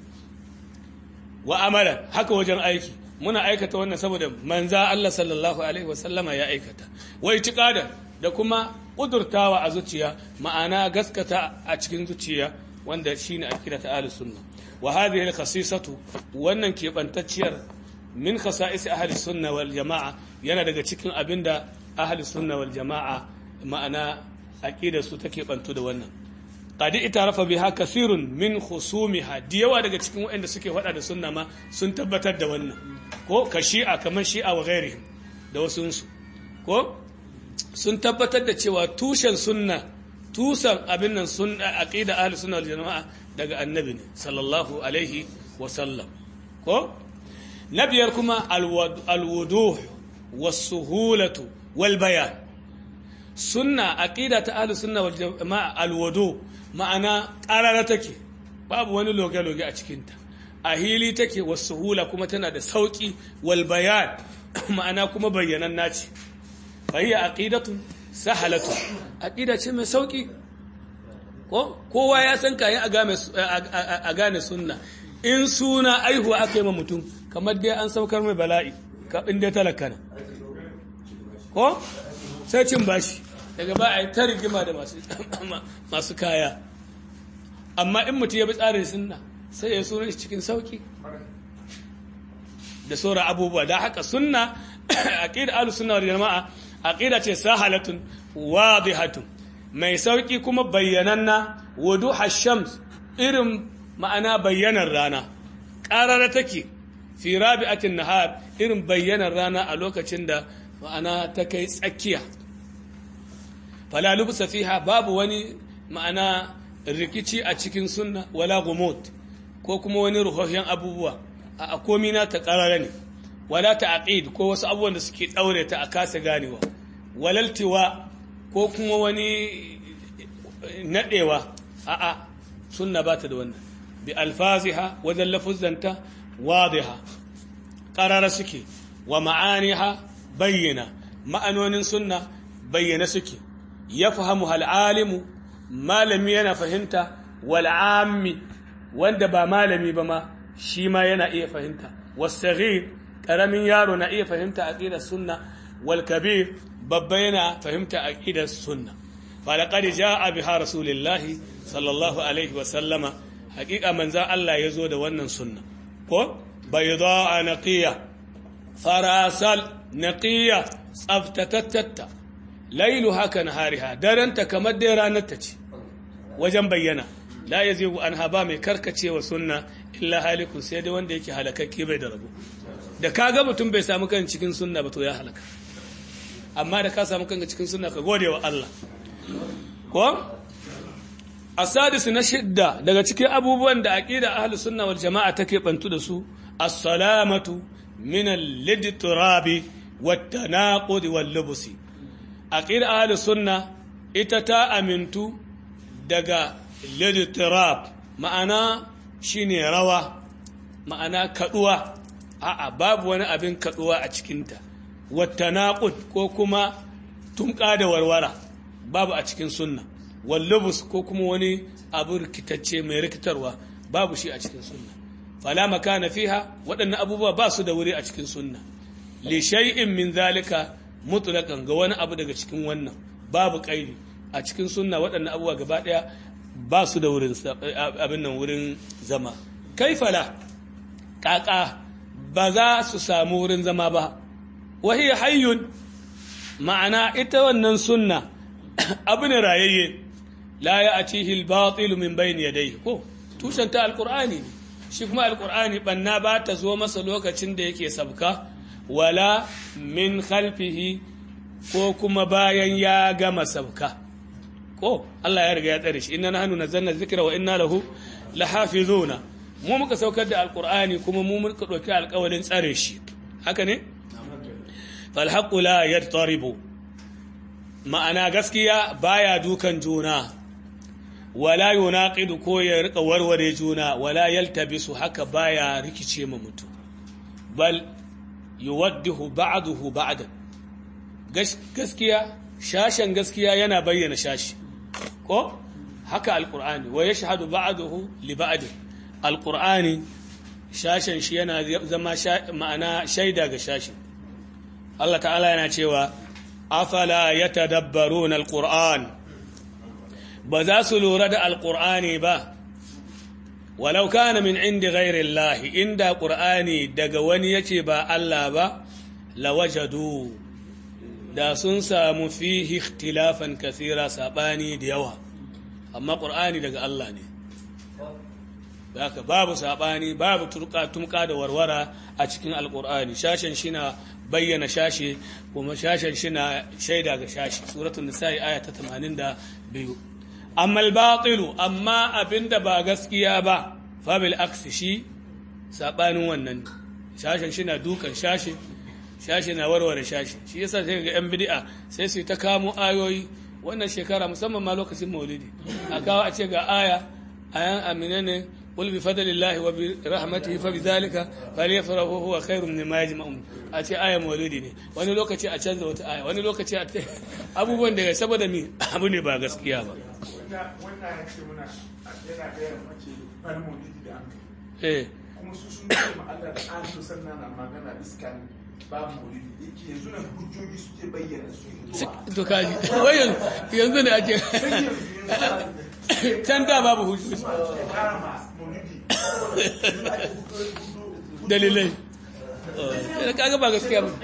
wa amala haka wajen aiki muna aikata wannan saboda manza Allah sallallahu alaihi wasallama ya aikata wai tiqada da kuma kudurtawa a zuciya ma'ana gaskata a cikin zuciya wanda shine akida ta ahlus sunna wa hadhihi al-khasisatu wannan kebantacciyar min khasa'is ahli sunna wal jama'a yana daga cikin abinda ahli sunna wal jama'a ma'ana aqida su take bantu da wannan qad itarafa biha kasirun min khusumiha da yawa daga cikin waɗanda suke faɗa da sunna ma sun tabbatar da wannan ko ka shi'a kamar shi'a wa ghairihim da wasunsu ko sun tabbatar da cewa tushen sunna tusan abin nan sunna aqida ahli sunna wal jama'a daga annabi ne sallallahu alaihi wa sallam ko na biyar kuma alwuduh was-suhulatu wal bayan sunna aqida ta ahli sunna wal jama'a alwudu ma'ana qarara take babu wani loge-loge a cikinta a hili take wasuhula kuma tana da sauki wal bayan ma'ana kuma bayyanan naci fahiyya aqidatu sahalatu aqida ce mai sauki ko kowa ya san kayan a gane sunna in suna aihuwa aka yi ma mutum kamar dai an saukar mai bala'i in dai talaka na ko sai cin bashi daga ba a yi ta rigima da masu kaya amma in mutum ya bi tsarin sunna sai ya suna shi cikin sauki da sauran abubuwa da haka sunna aqida ahlus sunna wal jamaa aqida ce sahalatun wadihatun mai sauki kuma bayyananna wuduha shams irin ma'ana bayyanar rana qarara take fi rabi'atin nahar irin bayyanar rana a lokacin da ma'ana ta kai tsakiya fala lubsa fiha babu wani ma'ana rikici a cikin sunna wala gumut ko kuma wani ruhohin abubuwa a komi na ta ƙarara ne wala ta aqid ko wasu abubuwan da suke ɗaure ta a kasa ganewa walaltiwa ko kuma wani naɗewa a'a sunna ba ta da wannan bi alfaziha wajen lafuzzanta wadiha ƙarara suke wa ma'aniha bayyana ma'anonin sunna bayyana suke ya fahimu hal'alimu malami yana fahimta wal'ammi wanda ba malami ba ma shi ma yana iya fahimta wasaghir ƙaramin yaro na iya fahimta aqidar sunna wal kabir babba yana fahimta aqidar sunna falaqad jaa biha rasulillahi sallallahu alaihi wa sallama haqiqa manza Allah yazo da wannan sunna ko bayda naqiya farasal naqiya tsaftatatta lailu haka nahariha daranta kamar dai ranar ta ce wajen bayyana la yazigu anha ba mai karkacewa sunna illa halikun sai dai wanda yake halakakke bai da rabo da kaga mutum bai samu kan cikin sunna ba to ya halaka amma da ka samu kanka cikin sunna ka gode wa Allah ko asadis na shidda daga cikin abubuwan da aqida ahlus sunna wal jamaa take bantu da su as-salamatu min al-lidtirabi wat-tanaqud wal-lubsi aqida ahlus sunna ita ta amintu daga lidtirab ma'ana shine rawa ma'ana kaduwa a'a babu wani abin kaduwa a cikinta wattanaqud ko kuma tumka da warwara babu a cikin sunna wallubus ko kuma wani abu rikitacce mai rikitarwa babu shi a cikin sunna fala makana fiha waɗannan abubuwa ba su da wuri a cikin sunna li shay'in min zalika mutlaqan ga wani abu daga cikin wannan babu kaidi a cikin sunna waɗannan abubuwa gaba ɗaya ba su da wurin abin nan wurin zama kaifala kaka ba za su samu wurin zama ba wahi hayyun ma'ana ita wannan sunna abu ne rayayye la ya atihi al-batil min bayni yadayhi ko tushen ta alqur'ani ne shi kuma alqur'ani banna ba ta zo masa lokacin da yake sabka wala min khalfihi ko kuma bayan ya gama sabka ko Allah ya riga ya tsare shi inna nahnu nazzalna dhikra wa inna lahu lahafizuna mu muka saukar da alqur'ani kuma mu muka dauki alƙawarin tsare shi haka ne fal haqqu la yattaribu ma'ana gaskiya baya dukan juna wala yunaqidu ko ya rika warware juna wala yaltabisu haka baya rikice ma mutum bal yuwaddihu ba'dahu ba'dan gaskiya shashen gaskiya yana bayyana shashi ko haka alqur'ani wa yashhadu ba'dahu li ba'd alqur'ani shashen shi yana zama ma'ana shaida ga shashi Allah ta'ala yana cewa afala yatadabbaruna alqur'an ba za su lura da alqur'ani ba walau kana min indi ghairi Allah inda qur'ani daga wani yace ba Allah ba lawajadu da sun samu fihi ikhtilafan kathira sabani da yawa amma qur'ani daga Allah ne haka babu sabani babu turka tumka da warwara a cikin alqur'ani shashin shina bayyana shashi kuma shashin shina shaida ga shashi suratul nisa'i aya ta 82 amma al-batilu amma abinda ba gaskiya ba fa bil aksi shi sabanin wannan shashin shina dukan shashi shashi na warware shashi shi yasa sai ga yan bid'a sai su ta kamo ayoyi wannan shekara musamman ma lokacin maulidi a kawo a ce ga aya ayan amina ne qul bi fadlillahi wa bi rahmatihi fa bidhalika falyafrahu huwa khairun mimma yajma'un a ce aya maulidi ne wani lokaci a canza wata aya wani lokaci a abubuwan da saboda mi abu ne ba gaskiya ba wannan ya ce muna yana gaya mace bani maulidi da an eh kuma su sun ce ma Allah da an so sannan na magana iskan babu maulidi yake yanzu na hujjoji suke bayyana su to kaji wai yanzu ne ake can da babu hujjoji dalilai kaga ba gaskiya ba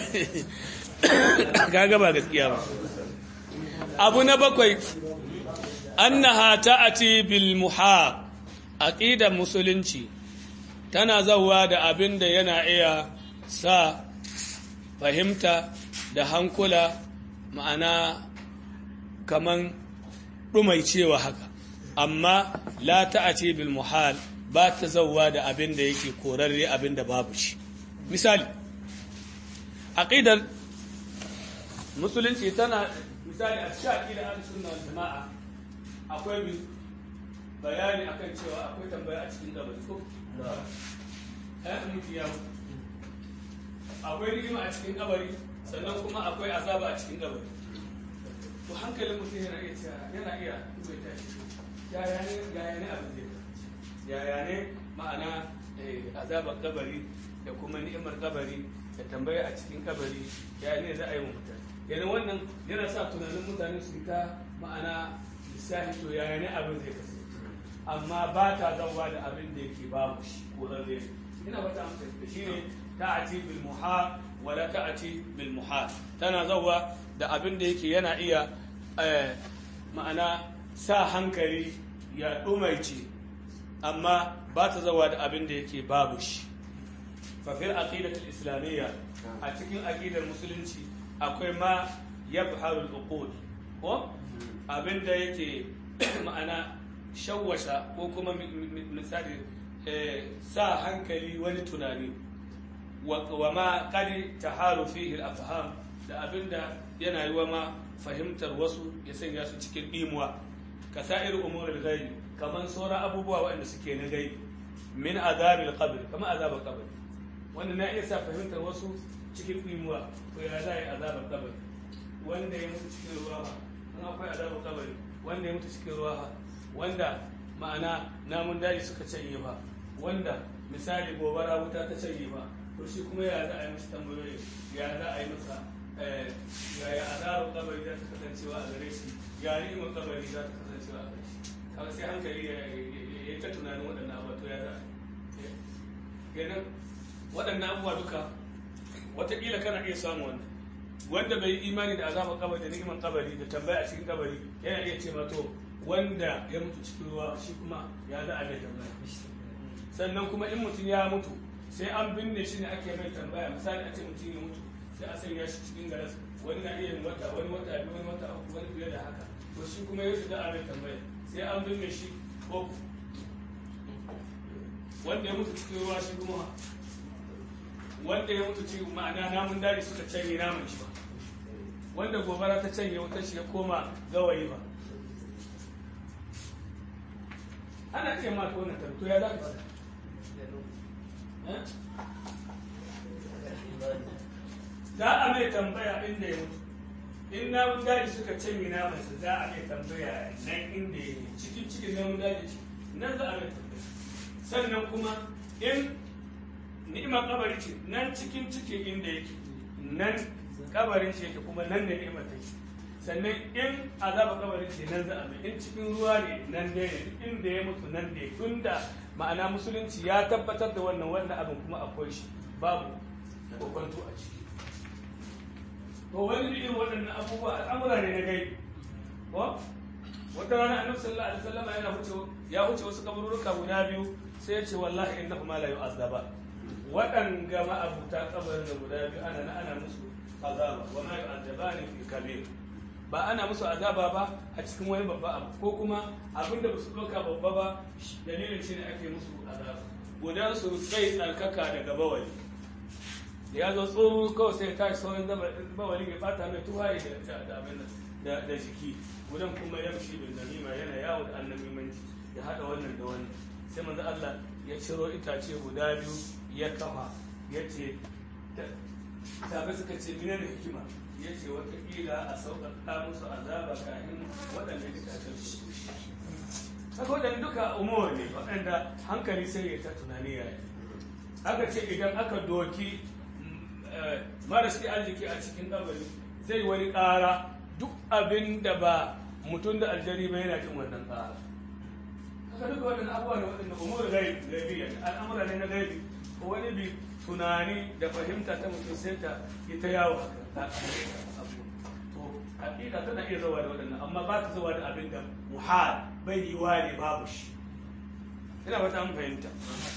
kaga ba gaskiya ba abu na bakwai annaha ta'ati bil muhaq aqidar musulunci tana zawa da abin da yana iya sa fahimta da hankula ma'ana kaman ɗumaicewa haka amma la ta'ati bil muhal ba ta zauwa da abin da yake korarre abin da babu shi misali aqidar musulunci tana misali a cikin aqidar al-sunna wal jama'a akwai bi bayani akan cewa akwai tambaya a cikin kabari ko eh mutu ya mutu akwai ni'ima a cikin kabari sannan kuma akwai azaba a cikin kabari to hankalin mutum yana iya cewa yana iya mai tashi yaya ne yaya ne abin zai yaya ne ma'ana azabar kabari da kuma ni'imar kabari da tambaya a cikin kabari yaya ne za a yi wa mutane yana wannan yana sa tunanin mutane su ta ma'ana lissafi to yaya ne abin zai kasance amma ba ta zauwa da abin da yake babu shi ko lalle ina ba ta amsa da shi ne ta'ati bil muha wala ta'ati bil muha tana zauwa da abin da yake yana iya ma'ana sa hankali ya ɗumaice amma ba ta zawa da abin da yake babu shi fafil aqidatul islamiyya a cikin aqidar musulunci akwai ma yabharu al-uqud ko abin da yake ma'ana shawwasha ko kuma misali sa hankali wani tunani wa ma qad taharu fihi al-afham da abin da yana yi wa ma fahimtar wasu ya sanya su cikin ɗimuwa ka sa'ir umurul ghaib kaman sauran abubuwa waɗanda suke na gaibi min azabil qabr kamar azabar qabr wanda na iya sa fahimtar wasu cikin ɗimuwa to ya za a yi azabar qabr wanda ya mutu cikin ruwa ba in akwai azabar qabr wanda ya mutu cikin ruwa ba wanda ma'ana namun daji suka canye ba wanda misali gobara wuta ta canye ba to shi kuma ya za a yi masa tambayoyi ya za a yi masa yaya azabar kabari za ta kasancewa a gare shi ya ni'imar kabari za ta kasancewa a gare shi kaga sai hankali ya yi ta tunanin waɗannan abubuwa to ya za kenan waɗannan abubuwa duka wataƙila kana iya samu wannan wanda bai yi imani da azabar kabari da ni'imar kabari da tambaya a cikin kabari yana iya ce to wanda ya mutu cikin ruwa shi kuma ya za a mai tambaya sannan kuma in mutum ya mutu sai an binne shi ne ake mai tambaya misali a ce mutum ya mutu sai a sanya shi cikin garas wani na iya yin wata wani wata biyu wani wata uku wani fiye da haka to shi kuma ya shiga a mai tambaya sai an binne shi ko wanda ya mutu cikin ruwa shi kuma wanda ya mutu cikin ma'ana namun daji suka canye naman shi ba wanda gobara ta canye wutar shi ya koma gawayi ba ana ce ma ta wannan tarto ya za ka fada za a mai tambaya inda ya mutu in namun daji suka canye namansa za a mai tambaya nan inda ya yi cikin cikin namun daji nan za a mai tambaya sannan kuma in ni'imar kabari ce nan cikin cikin inda yake nan kabarin shi yake kuma nan ne ni'imar take sannan in azaba kabarin ce nan za a mai in cikin ruwa ne nan ne inda ya mutu nan ne tunda ma'ana musulunci ya tabbatar da wannan wannan abin kuma akwai shi babu kokonto a ciki to wani irin waɗannan abubuwa al'amura ne na gai ko wata rana annabi sallallahu alaihi wasallam yana huce ya huce wasu kabururuka guda biyu sai ya ce wallahi innahu ma la yu'azzaba waɗanga ma'abuta kabarin da guda biyu ana na ana musu azaba wa ma yu'azzabani fi kabir ba ana musu azaba ba a cikin wani babba abu ko kuma abin da su ɗauka babba ba dalilin shi ne ake musu azaba gudan su sai tsarkaka daga bawali da ya zo tsoro kawai sai tashi sauran bawali ya fata mai tuwaye da abin da jiki gudan kuma yamshi bin namima yana yawo da annabimanci ya haɗa wannan da wannan sai manzo Allah ya ciro itace guda biyu ya kafa ya ce sabai suka ce mina da hikima ya ce watakila a sauƙaƙa musu azaba kafin waɗanda itacen su haka waɗanda duka umuwa ne waɗanda hankali sai ya ta tunani ya yi aka ce idan aka doki marasi arziki a cikin kabari zai wani ƙara duk abin da ba mutum da aljari ba yana jin wannan ƙara haka duka waɗanda abubuwa ne waɗanda umar gaibi al'amura ne na gaibi ko wani bi tunani da fahimta ta mutum sai ta ita yawo haka to hakika tana iya zawa da waɗannan amma ba ta zawa da abin da muhal bai yi wa ne babu shi ina ba ta an fahimta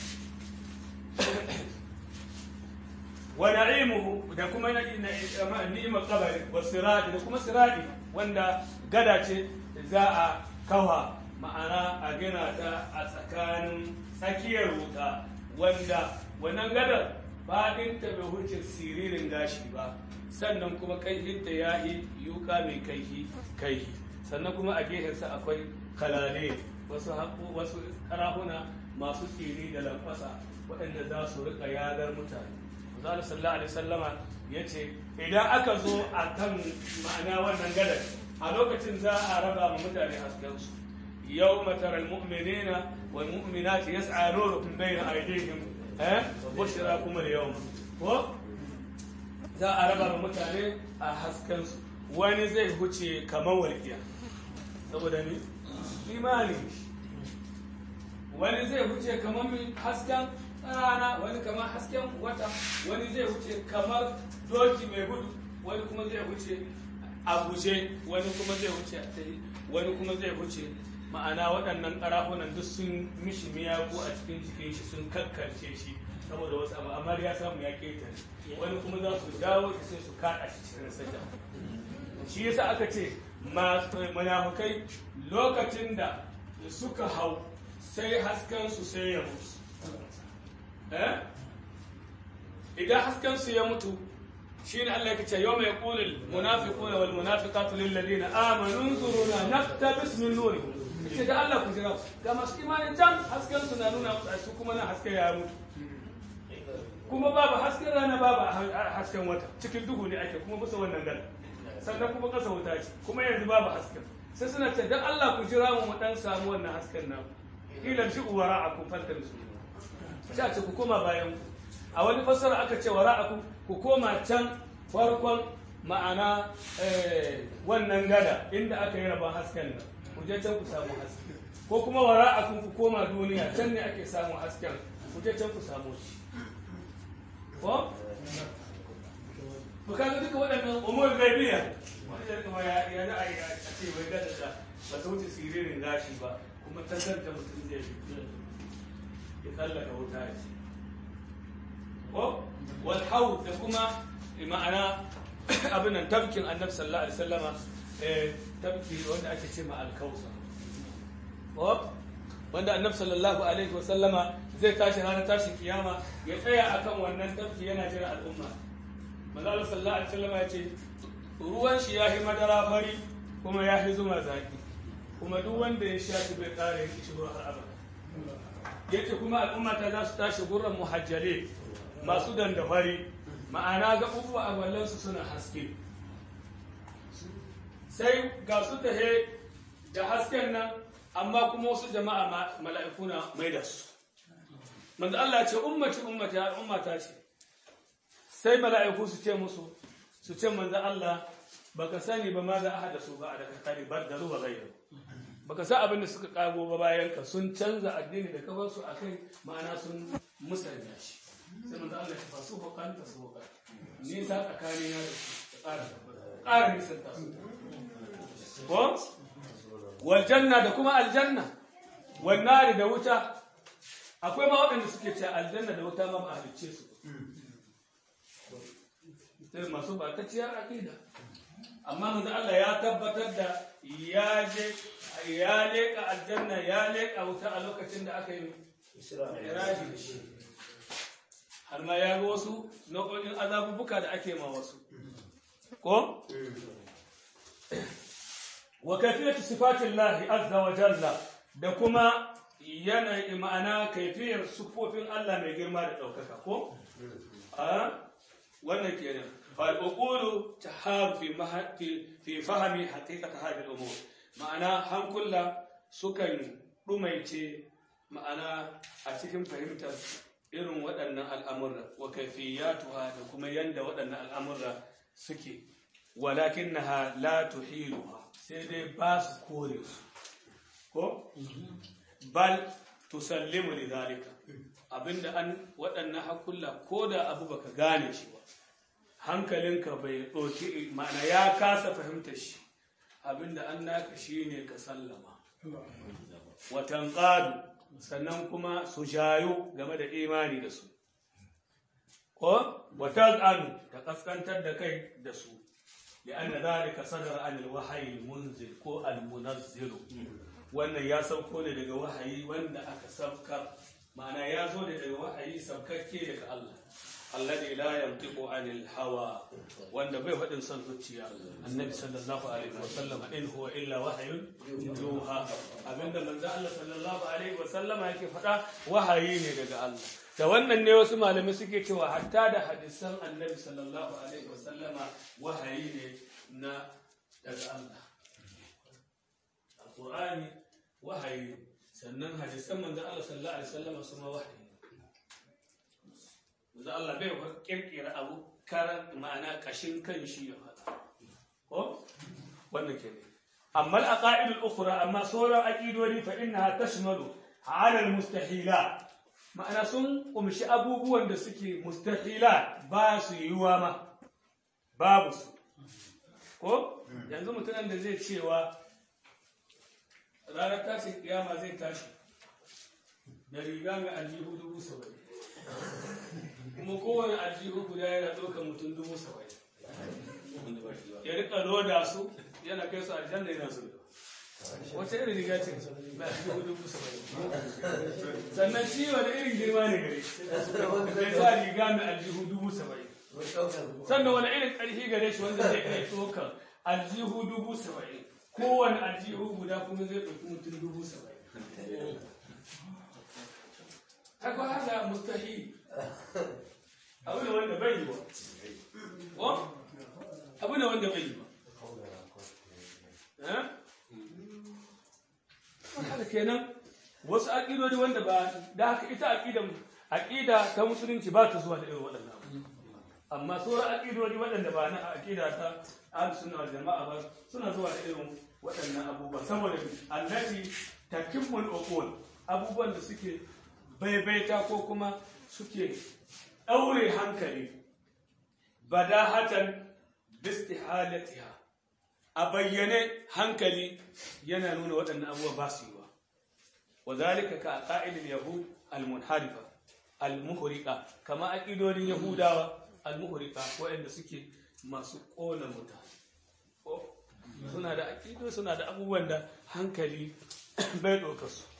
wa na'imuhu da kuma ni'imar kabari wa sirati da kuma sirati wanda gada ce za a kawa ma'ana a gina ta a tsakanin tsakiyar wuta wanda wannan gadar faɗinta bai wuce siririn gashi ba sannan kuma kaihinta ya yi yuka mai kaihi kaihi sannan kuma a gefensa akwai kalale wasu haƙo wasu karahuna masu tsiri da lamfasa waɗanda za su riƙa yadar mutane Manzo sallallahu alaihi sallama ya ce idan aka zo a kan ma'ana wannan gadar a lokacin za a raba ma mutane haskensu yau mataral mu'minina wal mu'minati yas'a nuruhum bayna aydihim eh bushra kuma da yau ko za a raba ma mutane a haskensu wani zai huce kamar walƙiya saboda ni imani wani zai huce kamar hasken rana wani kamar hasken wata wani zai wuce kamar doki mai gudu wani kuma zai wuce a guje wani kuma zai wuce a tsaye wani kuma zai wuce ma'ana waɗannan ƙarafunan duk sun mishi miyagu a cikin jikin shi sun kakkarce shi saboda wasu abu amma ya samu ya ketare wani kuma za su dawo shi sai su kaɗa shi cikin sajda shi yasa aka ce munafukai lokacin da suka hau sai hasken su sai ya mutu idan haskensu ya mutu shi ne Allah ya ce yau mai ƙulil munafiquna wal munafiqatu lil ladina amanu zuruna naktabis min nuri ce da Allah ku jira ga masu imanin can hasken su na nuna musu su kuma na haske ya mutu kuma babu hasken rana babu hasken wata cikin duhu ne ake kuma bisa wannan gala sannan kuma kasa wuta ce kuma yanzu babu hasken sai suna ce dan Allah ku jira mu mu dan samu wannan hasken nan kila shi uwara a kun fanta su sai a ce ku koma bayan ku a wani fassara aka ce wa ra'aku ku koma can farkon ma'ana wannan gada inda aka yi rabon hasken nan ku je can ku samu haske ko kuma wa ra'aku ku koma duniya can ne ake samun hasken ku je can ku samu shi ko ku kaga duka waɗannan umar gaibiya wanda kuma ya ya za a yi a ce bai gada da ba ta wuce siririn gashi ba kuma tantance mutum zai ya tsallaka wuta ya ce ko wal haud da kuma ma'ana abin nan tabkin annabi sallallahu alaihi wasallama eh tabki wanda ake ce ma al-kausa ko wanda annabi sallallahu alaihi wasallama zai tashi ranar tashin kiyama ya tsaya akan wannan tabki yana jira al'umma manzo Allah sallallahu alaihi wasallama ya ce ruwan shi ya yi madara fari kuma ya yi zuma zaki kuma duk wanda ya sha shi bai kare ya kishi har abada yace kuma al'umma ta za su tashi gurran muhajjale masu dandafari ma'ana gaɓuɓɓu a wallansu suna haske sai ga su tahe da hasken nan amma kuma wasu jama'a mala'iku na mai da su manzo Allah ce ummati ummati ya ummata ce sai mala'iku su ce musu su ce manzo Allah baka sani ba ma za a hada su ba a daga kare bar da ruwa gairu baka sa abin da suka kago ba bayan ka sun canza addini da kafar su akai ma'ana sun musanya shi sai manzo Allah ya fasu ko kan ta so ka ni sa tsakani na da su ƙara ƙara nisan ta su ko wal janna da kuma aljanna wal nari da wuta akwai ma waɗanda suke ce aljanna da wuta ma ba halicce su sai masu ba ta ciyar aqida amma manzo Allah ya tabbatar da ya je ya leka aljanna ya leka wuta a lokacin da aka yi iraji da shi har ma ya ga wasu nau'o'in azabubuka da ake ma wasu ko wa kafiyatu sifatillahi azza wa jalla da kuma yanayi ma'ana kaifiyar sufofin Allah mai girma da ɗaukaka ko a wannan kenan فالعقول تحار في مه... في في فهم حقيقة هذه الأمور معنى هم كل سكن رميتي معنى أتكم فهمت irin waɗannan al'amurra wa kaifiyatuha da kuma yanda waɗannan al'amurra suke walakin na la tuhiluha sai dai ba su kore su ko bal tusallimu li zalika abinda an waɗannan hakulla ko da abu baka gane shi ba hankalinka bai ɗauki ma'ana ya kasa fahimta shi abinda an naka shi ne ka sallama watan ƙadu sannan kuma su jayo game da imani da su ko watan anu ta ƙaskantar da kai da su لأن ذلك صدر عن الوحي المنزل ko المنزل wannan ya sauko ne daga wahayi wanda aka saukar ma'ana ya zo da daga wahayi sabkakke daga Allah alladhi la yantiqu anil hawa wanda bai faɗin son zuciya annabi sallallahu alaihi wa sallam in huwa illa wahyun yuha abinda manzo Allah sallallahu alaihi wa sallama yake faɗa wahayi ne daga Allah da wannan ne wasu malamai suke cewa hatta da hadisan annabi sallallahu alaihi wa sallama wahayi ne na daga Allah alqur'ani wahayi sannan hadisan manzo Allah sallallahu alaihi wa sallama su ma wahayi da Allah bai wa kirkira abu karan ma'ana kashin kan shi ya faɗa ko wannan ke ne amma al-aqaid al-ukhra amma sauran aqidodi fa innaha tashmalu ala al-mustahila ma'ana sun kumshi abubuwan da suke mustahila ba su yiwuwa ma babu su ko yanzu mutumin da zai cewa ranar tashin kiyama zai tashi da riga mai aljihu dubu saba'in kuma kowane aljihu guda yana ɗaukar mutum dubu saba'in ya rika loda su yana kai su aljanna yana su wata irin riga ce mai aljihu dubu saba'in sannan shi wani irin girma ne gare mai sa riga mai aljihu dubu saba'in sannan wani irin ƙarfi gare shi wanda zai iya ɗaukar aljihu dubu saba'in kowane aljihu guda kuma zai ɗauki mutum dubu saba'in haka haka mustahi abu ne wanda bai yi ba ko abu ne wanda bai yi ba haka kenan wasu aƙidodi wanda ba da haka ita aƙidan aƙida ta musulunci ba ta zuwa da irin waɗannan abu amma sauran aƙidodi waɗanda ba na aƙida ta ahlus sunna wal jama'a ba suna zuwa da irin waɗannan abubuwa saboda allati takimmul uqul abubuwan da suke baibaita ko kuma suke ɗaure hankali badahatan bistihalatiha a bayyane hankali yana nuna waɗannan abubuwa ba su yi ba wa zalika ka qa'idil yahud al-munharifa al-muhriqa kama aqidodin yahudawa al-muhriqa waɗanda suke masu ƙona mutane suna da aqido suna da abubuwan da hankali bai ɗauka su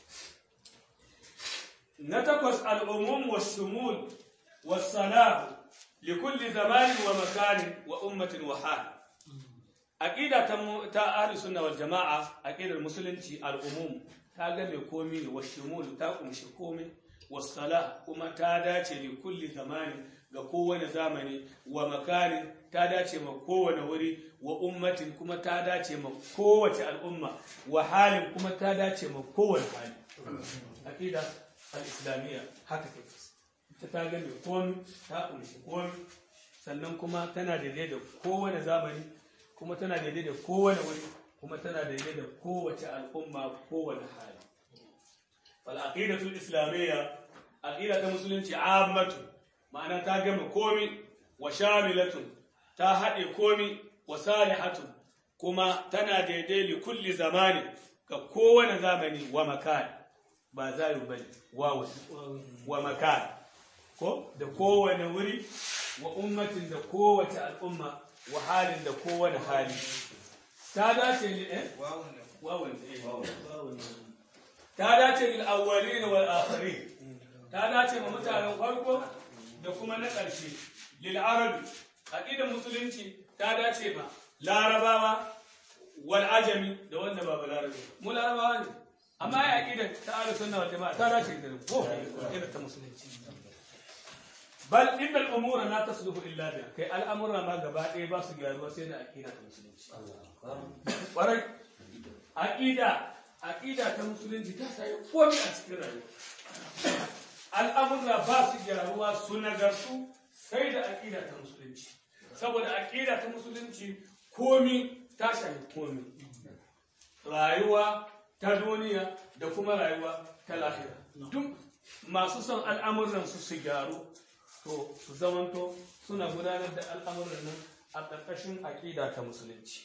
na takwas al'umum wa shumul wa salahu likulli zamanin wa makanin wa ummatin wa hal aqida ta ta ahli sunna wal jamaa aqidar musulunci al'umum ta ga mai komi ne wa shumul ta kumshi komi wa salah kuma ta dace li kulli zamanin ga kowane zamani wa makanin ta dace ma kowane wuri wa ummatin kuma ta dace ma kowace al'umma wa halin kuma ta dace ma kowane hali aqida al-islamiyya haka take ta ta gane komi ta kunshi komi sannan kuma tana daidai da kowane zamani kuma tana daidai da kowane wuri kuma tana daidai da kowace al'umma kowane hali fal aqidatu al-islamiyya aqida ta musulunci ammatu ma'ana ta gama komi wa shamilatun ta haɗe komi wa salihatun kuma tana daidai li kulli zamani ga kowane zamani wa makani ba zayu bane wawu wa makan ko da kowane wuri wa ummatin da kowace al'umma wa halin da kowane hali ta dace ne eh wawun eh wawun ta dace lil awwalin wal akhirin ta dace ma mutanen farko da kuma na ƙarshe lil arabi aqidar musulunci ta dace ma larabawa wal ajami da wanda ba larabi mu larabawa ne amma ya aqida ta ahlus sunna wal jamaa ta dace da ko aqida ta musulunci bal innal umura la tasluhu illa biha kai al'amura ma gaba ɗaya ba su gyaruwa sai da aqida ta musulunci kwarai aqida aqida ta musulunci ta sai komai a cikin rayuwa al'amura ba su gyaruwa su nagartu sai da aqida ta musulunci saboda aqida ta musulunci komi ta shafi komi rayuwa ta duniya da kuma rayuwa ta lahira duk masu son al'amuran su su gyaru to su zamanto suna gudanar da al'amuran nan a ƙarƙashin aƙida ta musulunci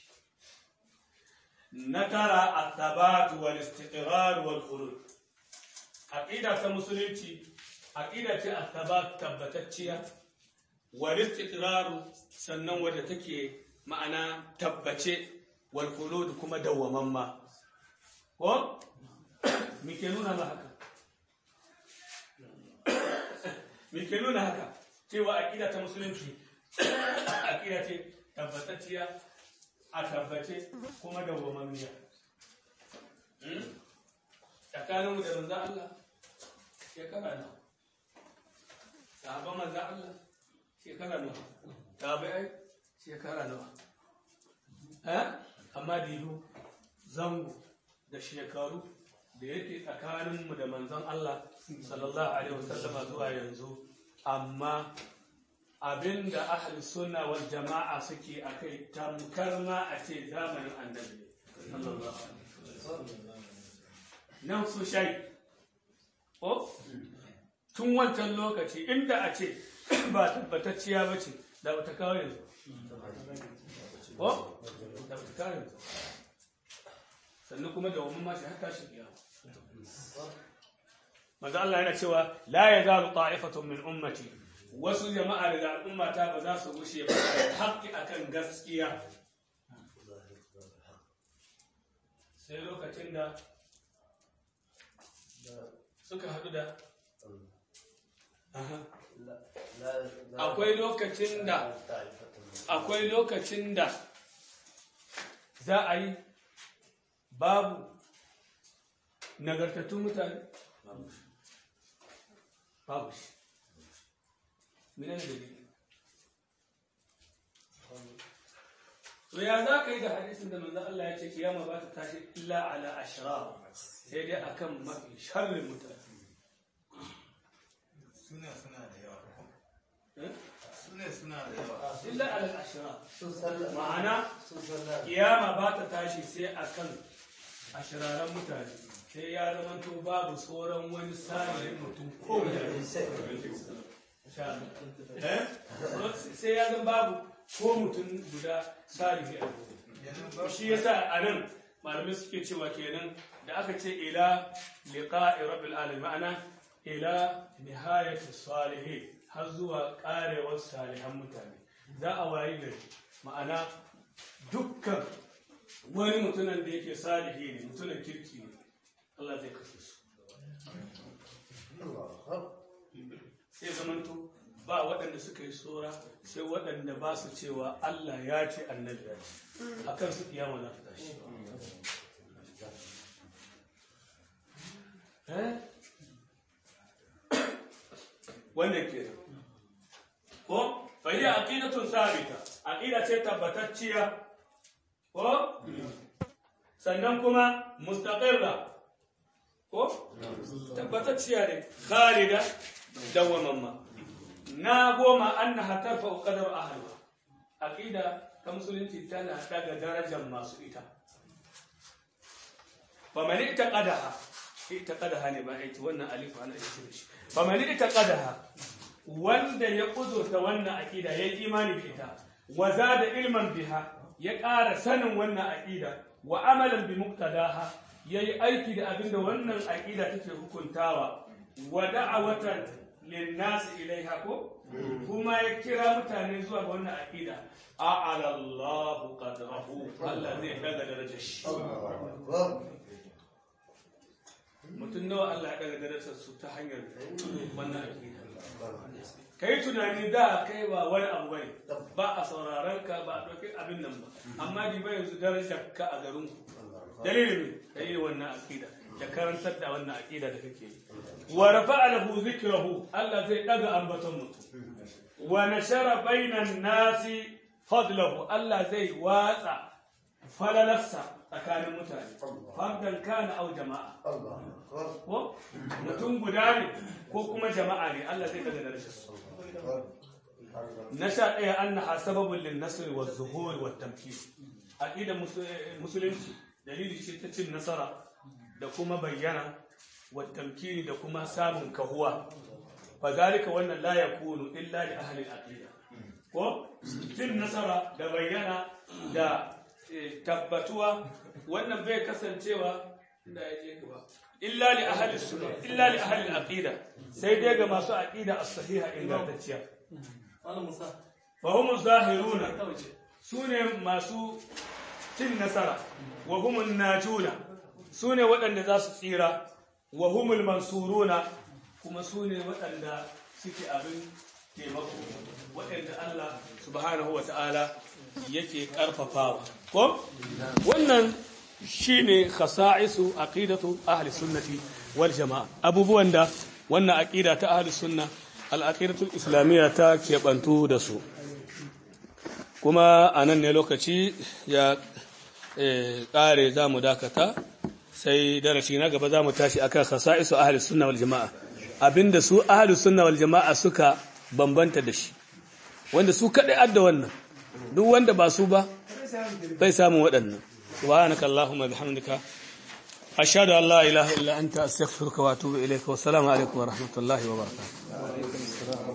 na tara a tabatu wal istiqrar wal khulud aqida ta musulunci aqida ce a tabat tabbatacciya wal istiqrar sannan wadda take ma'ana tabbace wal khulud kuma dawwamamma ko muke nuna ma haka me ke nuna haka cewa aqida ta musulunci aqida ce tabbatacciya a tabbace kuma da wamamiya tsakaninmu da manzan Allah shekara nawa sahabban manzan Allah shekara nawa tabi'ai shekara nawa eh amma dilu zango da shekaru da yake tsakaninmu da manzon Allah sallallahu alaihi wasallama zuwa yanzu amma abinda ahli sunna wal jama'a suke akai tamkar ma a ce zamanin annabi sallallahu alaihi wasallam nan su shai ko tun wancan lokaci inda a ce ba tabbatacciya ba ce da ba ta kawo yanzu ko da ba ta kawo yanzu sannan kuma da wani mashi haka shi biya manzo Allah yana cewa la yazalu ta'ifatun min ummati wasu jama'a daga al'ummata ba za su gushe ba haƙƙi akan gaskiya sai lokacin da suka haɗu da akwai lokacin da akwai lokacin da za a yi babu nagartattun mutane babu shi mene ne dalili to ya za ka yi da hadisin da manzo Allah ya ce kiyama ba ta tashi illa ala ashrar sai dai akan mafi sharrin mutane suna suna da yawa Eh? suna suna da yawa illa ala ashrar sun sallah ma'ana sun sallah kiyama ba ta tashi sai akan ashiraran mutane sai ya zama to babu sauran wani sa'ilin mutum ko da Eh? sai ya zama babu ko mutum guda salihi a gobe yanzu ba shi yasa a nan malamai suke cewa kenan da aka ce ila liqa'i rabbil alamin ma'ana ila nihayati salihin har zuwa karewar salihan mutane za a wayi gari ma'ana dukkan wani mutumin da yake salihi ne mutumin kirki ne Allah zai kashe su sai zamanto ba waɗanda suka yi tsora sai waɗanda ba su cewa Allah ya ce annabi ya ce a kan su kiyama za ta tashi Eh? wannan ke ko fahiyya aqidatun sabita aqida ce tabbatacciya ko sannan kuma mustaqirra ko tabbatacciya ne khalida dawwamamma na goma annaha tarfa qadar ahliha aqida ta musulunci tana daga darajar masu ita faman itaqadaha itaqadaha ne ba aiki wannan alifu ana aiki da shi faman itaqadaha wanda ya kudurta wannan aqida ya yi imani da ita wa zada ilman biha ya ƙara sanin wannan aqida wa amalan bi muqtadaha yayi aiki da abinda wannan aqida take hukuntawa wa da'awatan linnasi ilaiha ko kuma ya kira mutane zuwa ga wannan aqida a'ala Allahu qadrahu Allah zai daga darajar shi mutum nawa Allah ya daga darajar su ta hanyar wannan aqida kai tunani da kai ba wani abu bane ba a sauraron ka ba a ɗauki abin nan ba amma di ba yanzu darajar ka a garin ku dalilin kai wannan aqida da karantar da wannan aqida da kake yi wa rafa'a lahu dhikrahu Allah zai daga ambaton mutum wa nashara bainan nasi fadlahu Allah zai watsa falalarsa tsakanin mutane fardan kana au jama'a ko mutum guda ne ko kuma jama'a ne Allah zai daga darajarsa na sha ɗaya an na sababin lin nasir wa zuhur wa tamkin aqidar musulunci dalili ce ta cin nasara da kuma bayyana wa tamkini da kuma samun kahuwa fa zalika wannan la yakunu illa li ahli al-aqida ko cin nasara da bayyana da eh, tabbatuwa wannan bai kasancewa inda yake gaba illa li ahli sunna illa li ahli al-aqida sai dai ga masu aqida as-sahiha ingantacciya Malam Musa, fa hum zahiruna ta waje. sune masu cin nasara wa humun najuna sune waɗanda za su tsira wa humul mansuruna kuma sune waɗanda suke abin taimako waɗanda Allah subhanahu wa ta'ala yake ƙarfafawa ko wannan shine khasa'isu aqidatu ahli sunnati wal jama'a abubuwan da wannan aqida ta ahli sunna al aqidatul islamiyya ta keɓantu da su kuma a nan ne lokaci ya ƙare za mu dakata sai darasi na gaba za mu tashi akan khasa'isu ahli sunna wal jama'a abinda su ahli sunna wal jama'a suka bambanta da shi wanda su kadai adda wannan duk wanda ba su ba bai samun waɗannan subhanaka allahumma bihamdika ashhadu an la ilaha illa anta astaghfiruka wa atubu ilayka wa assalamu alaikum wa rahmatullahi wa barakatuh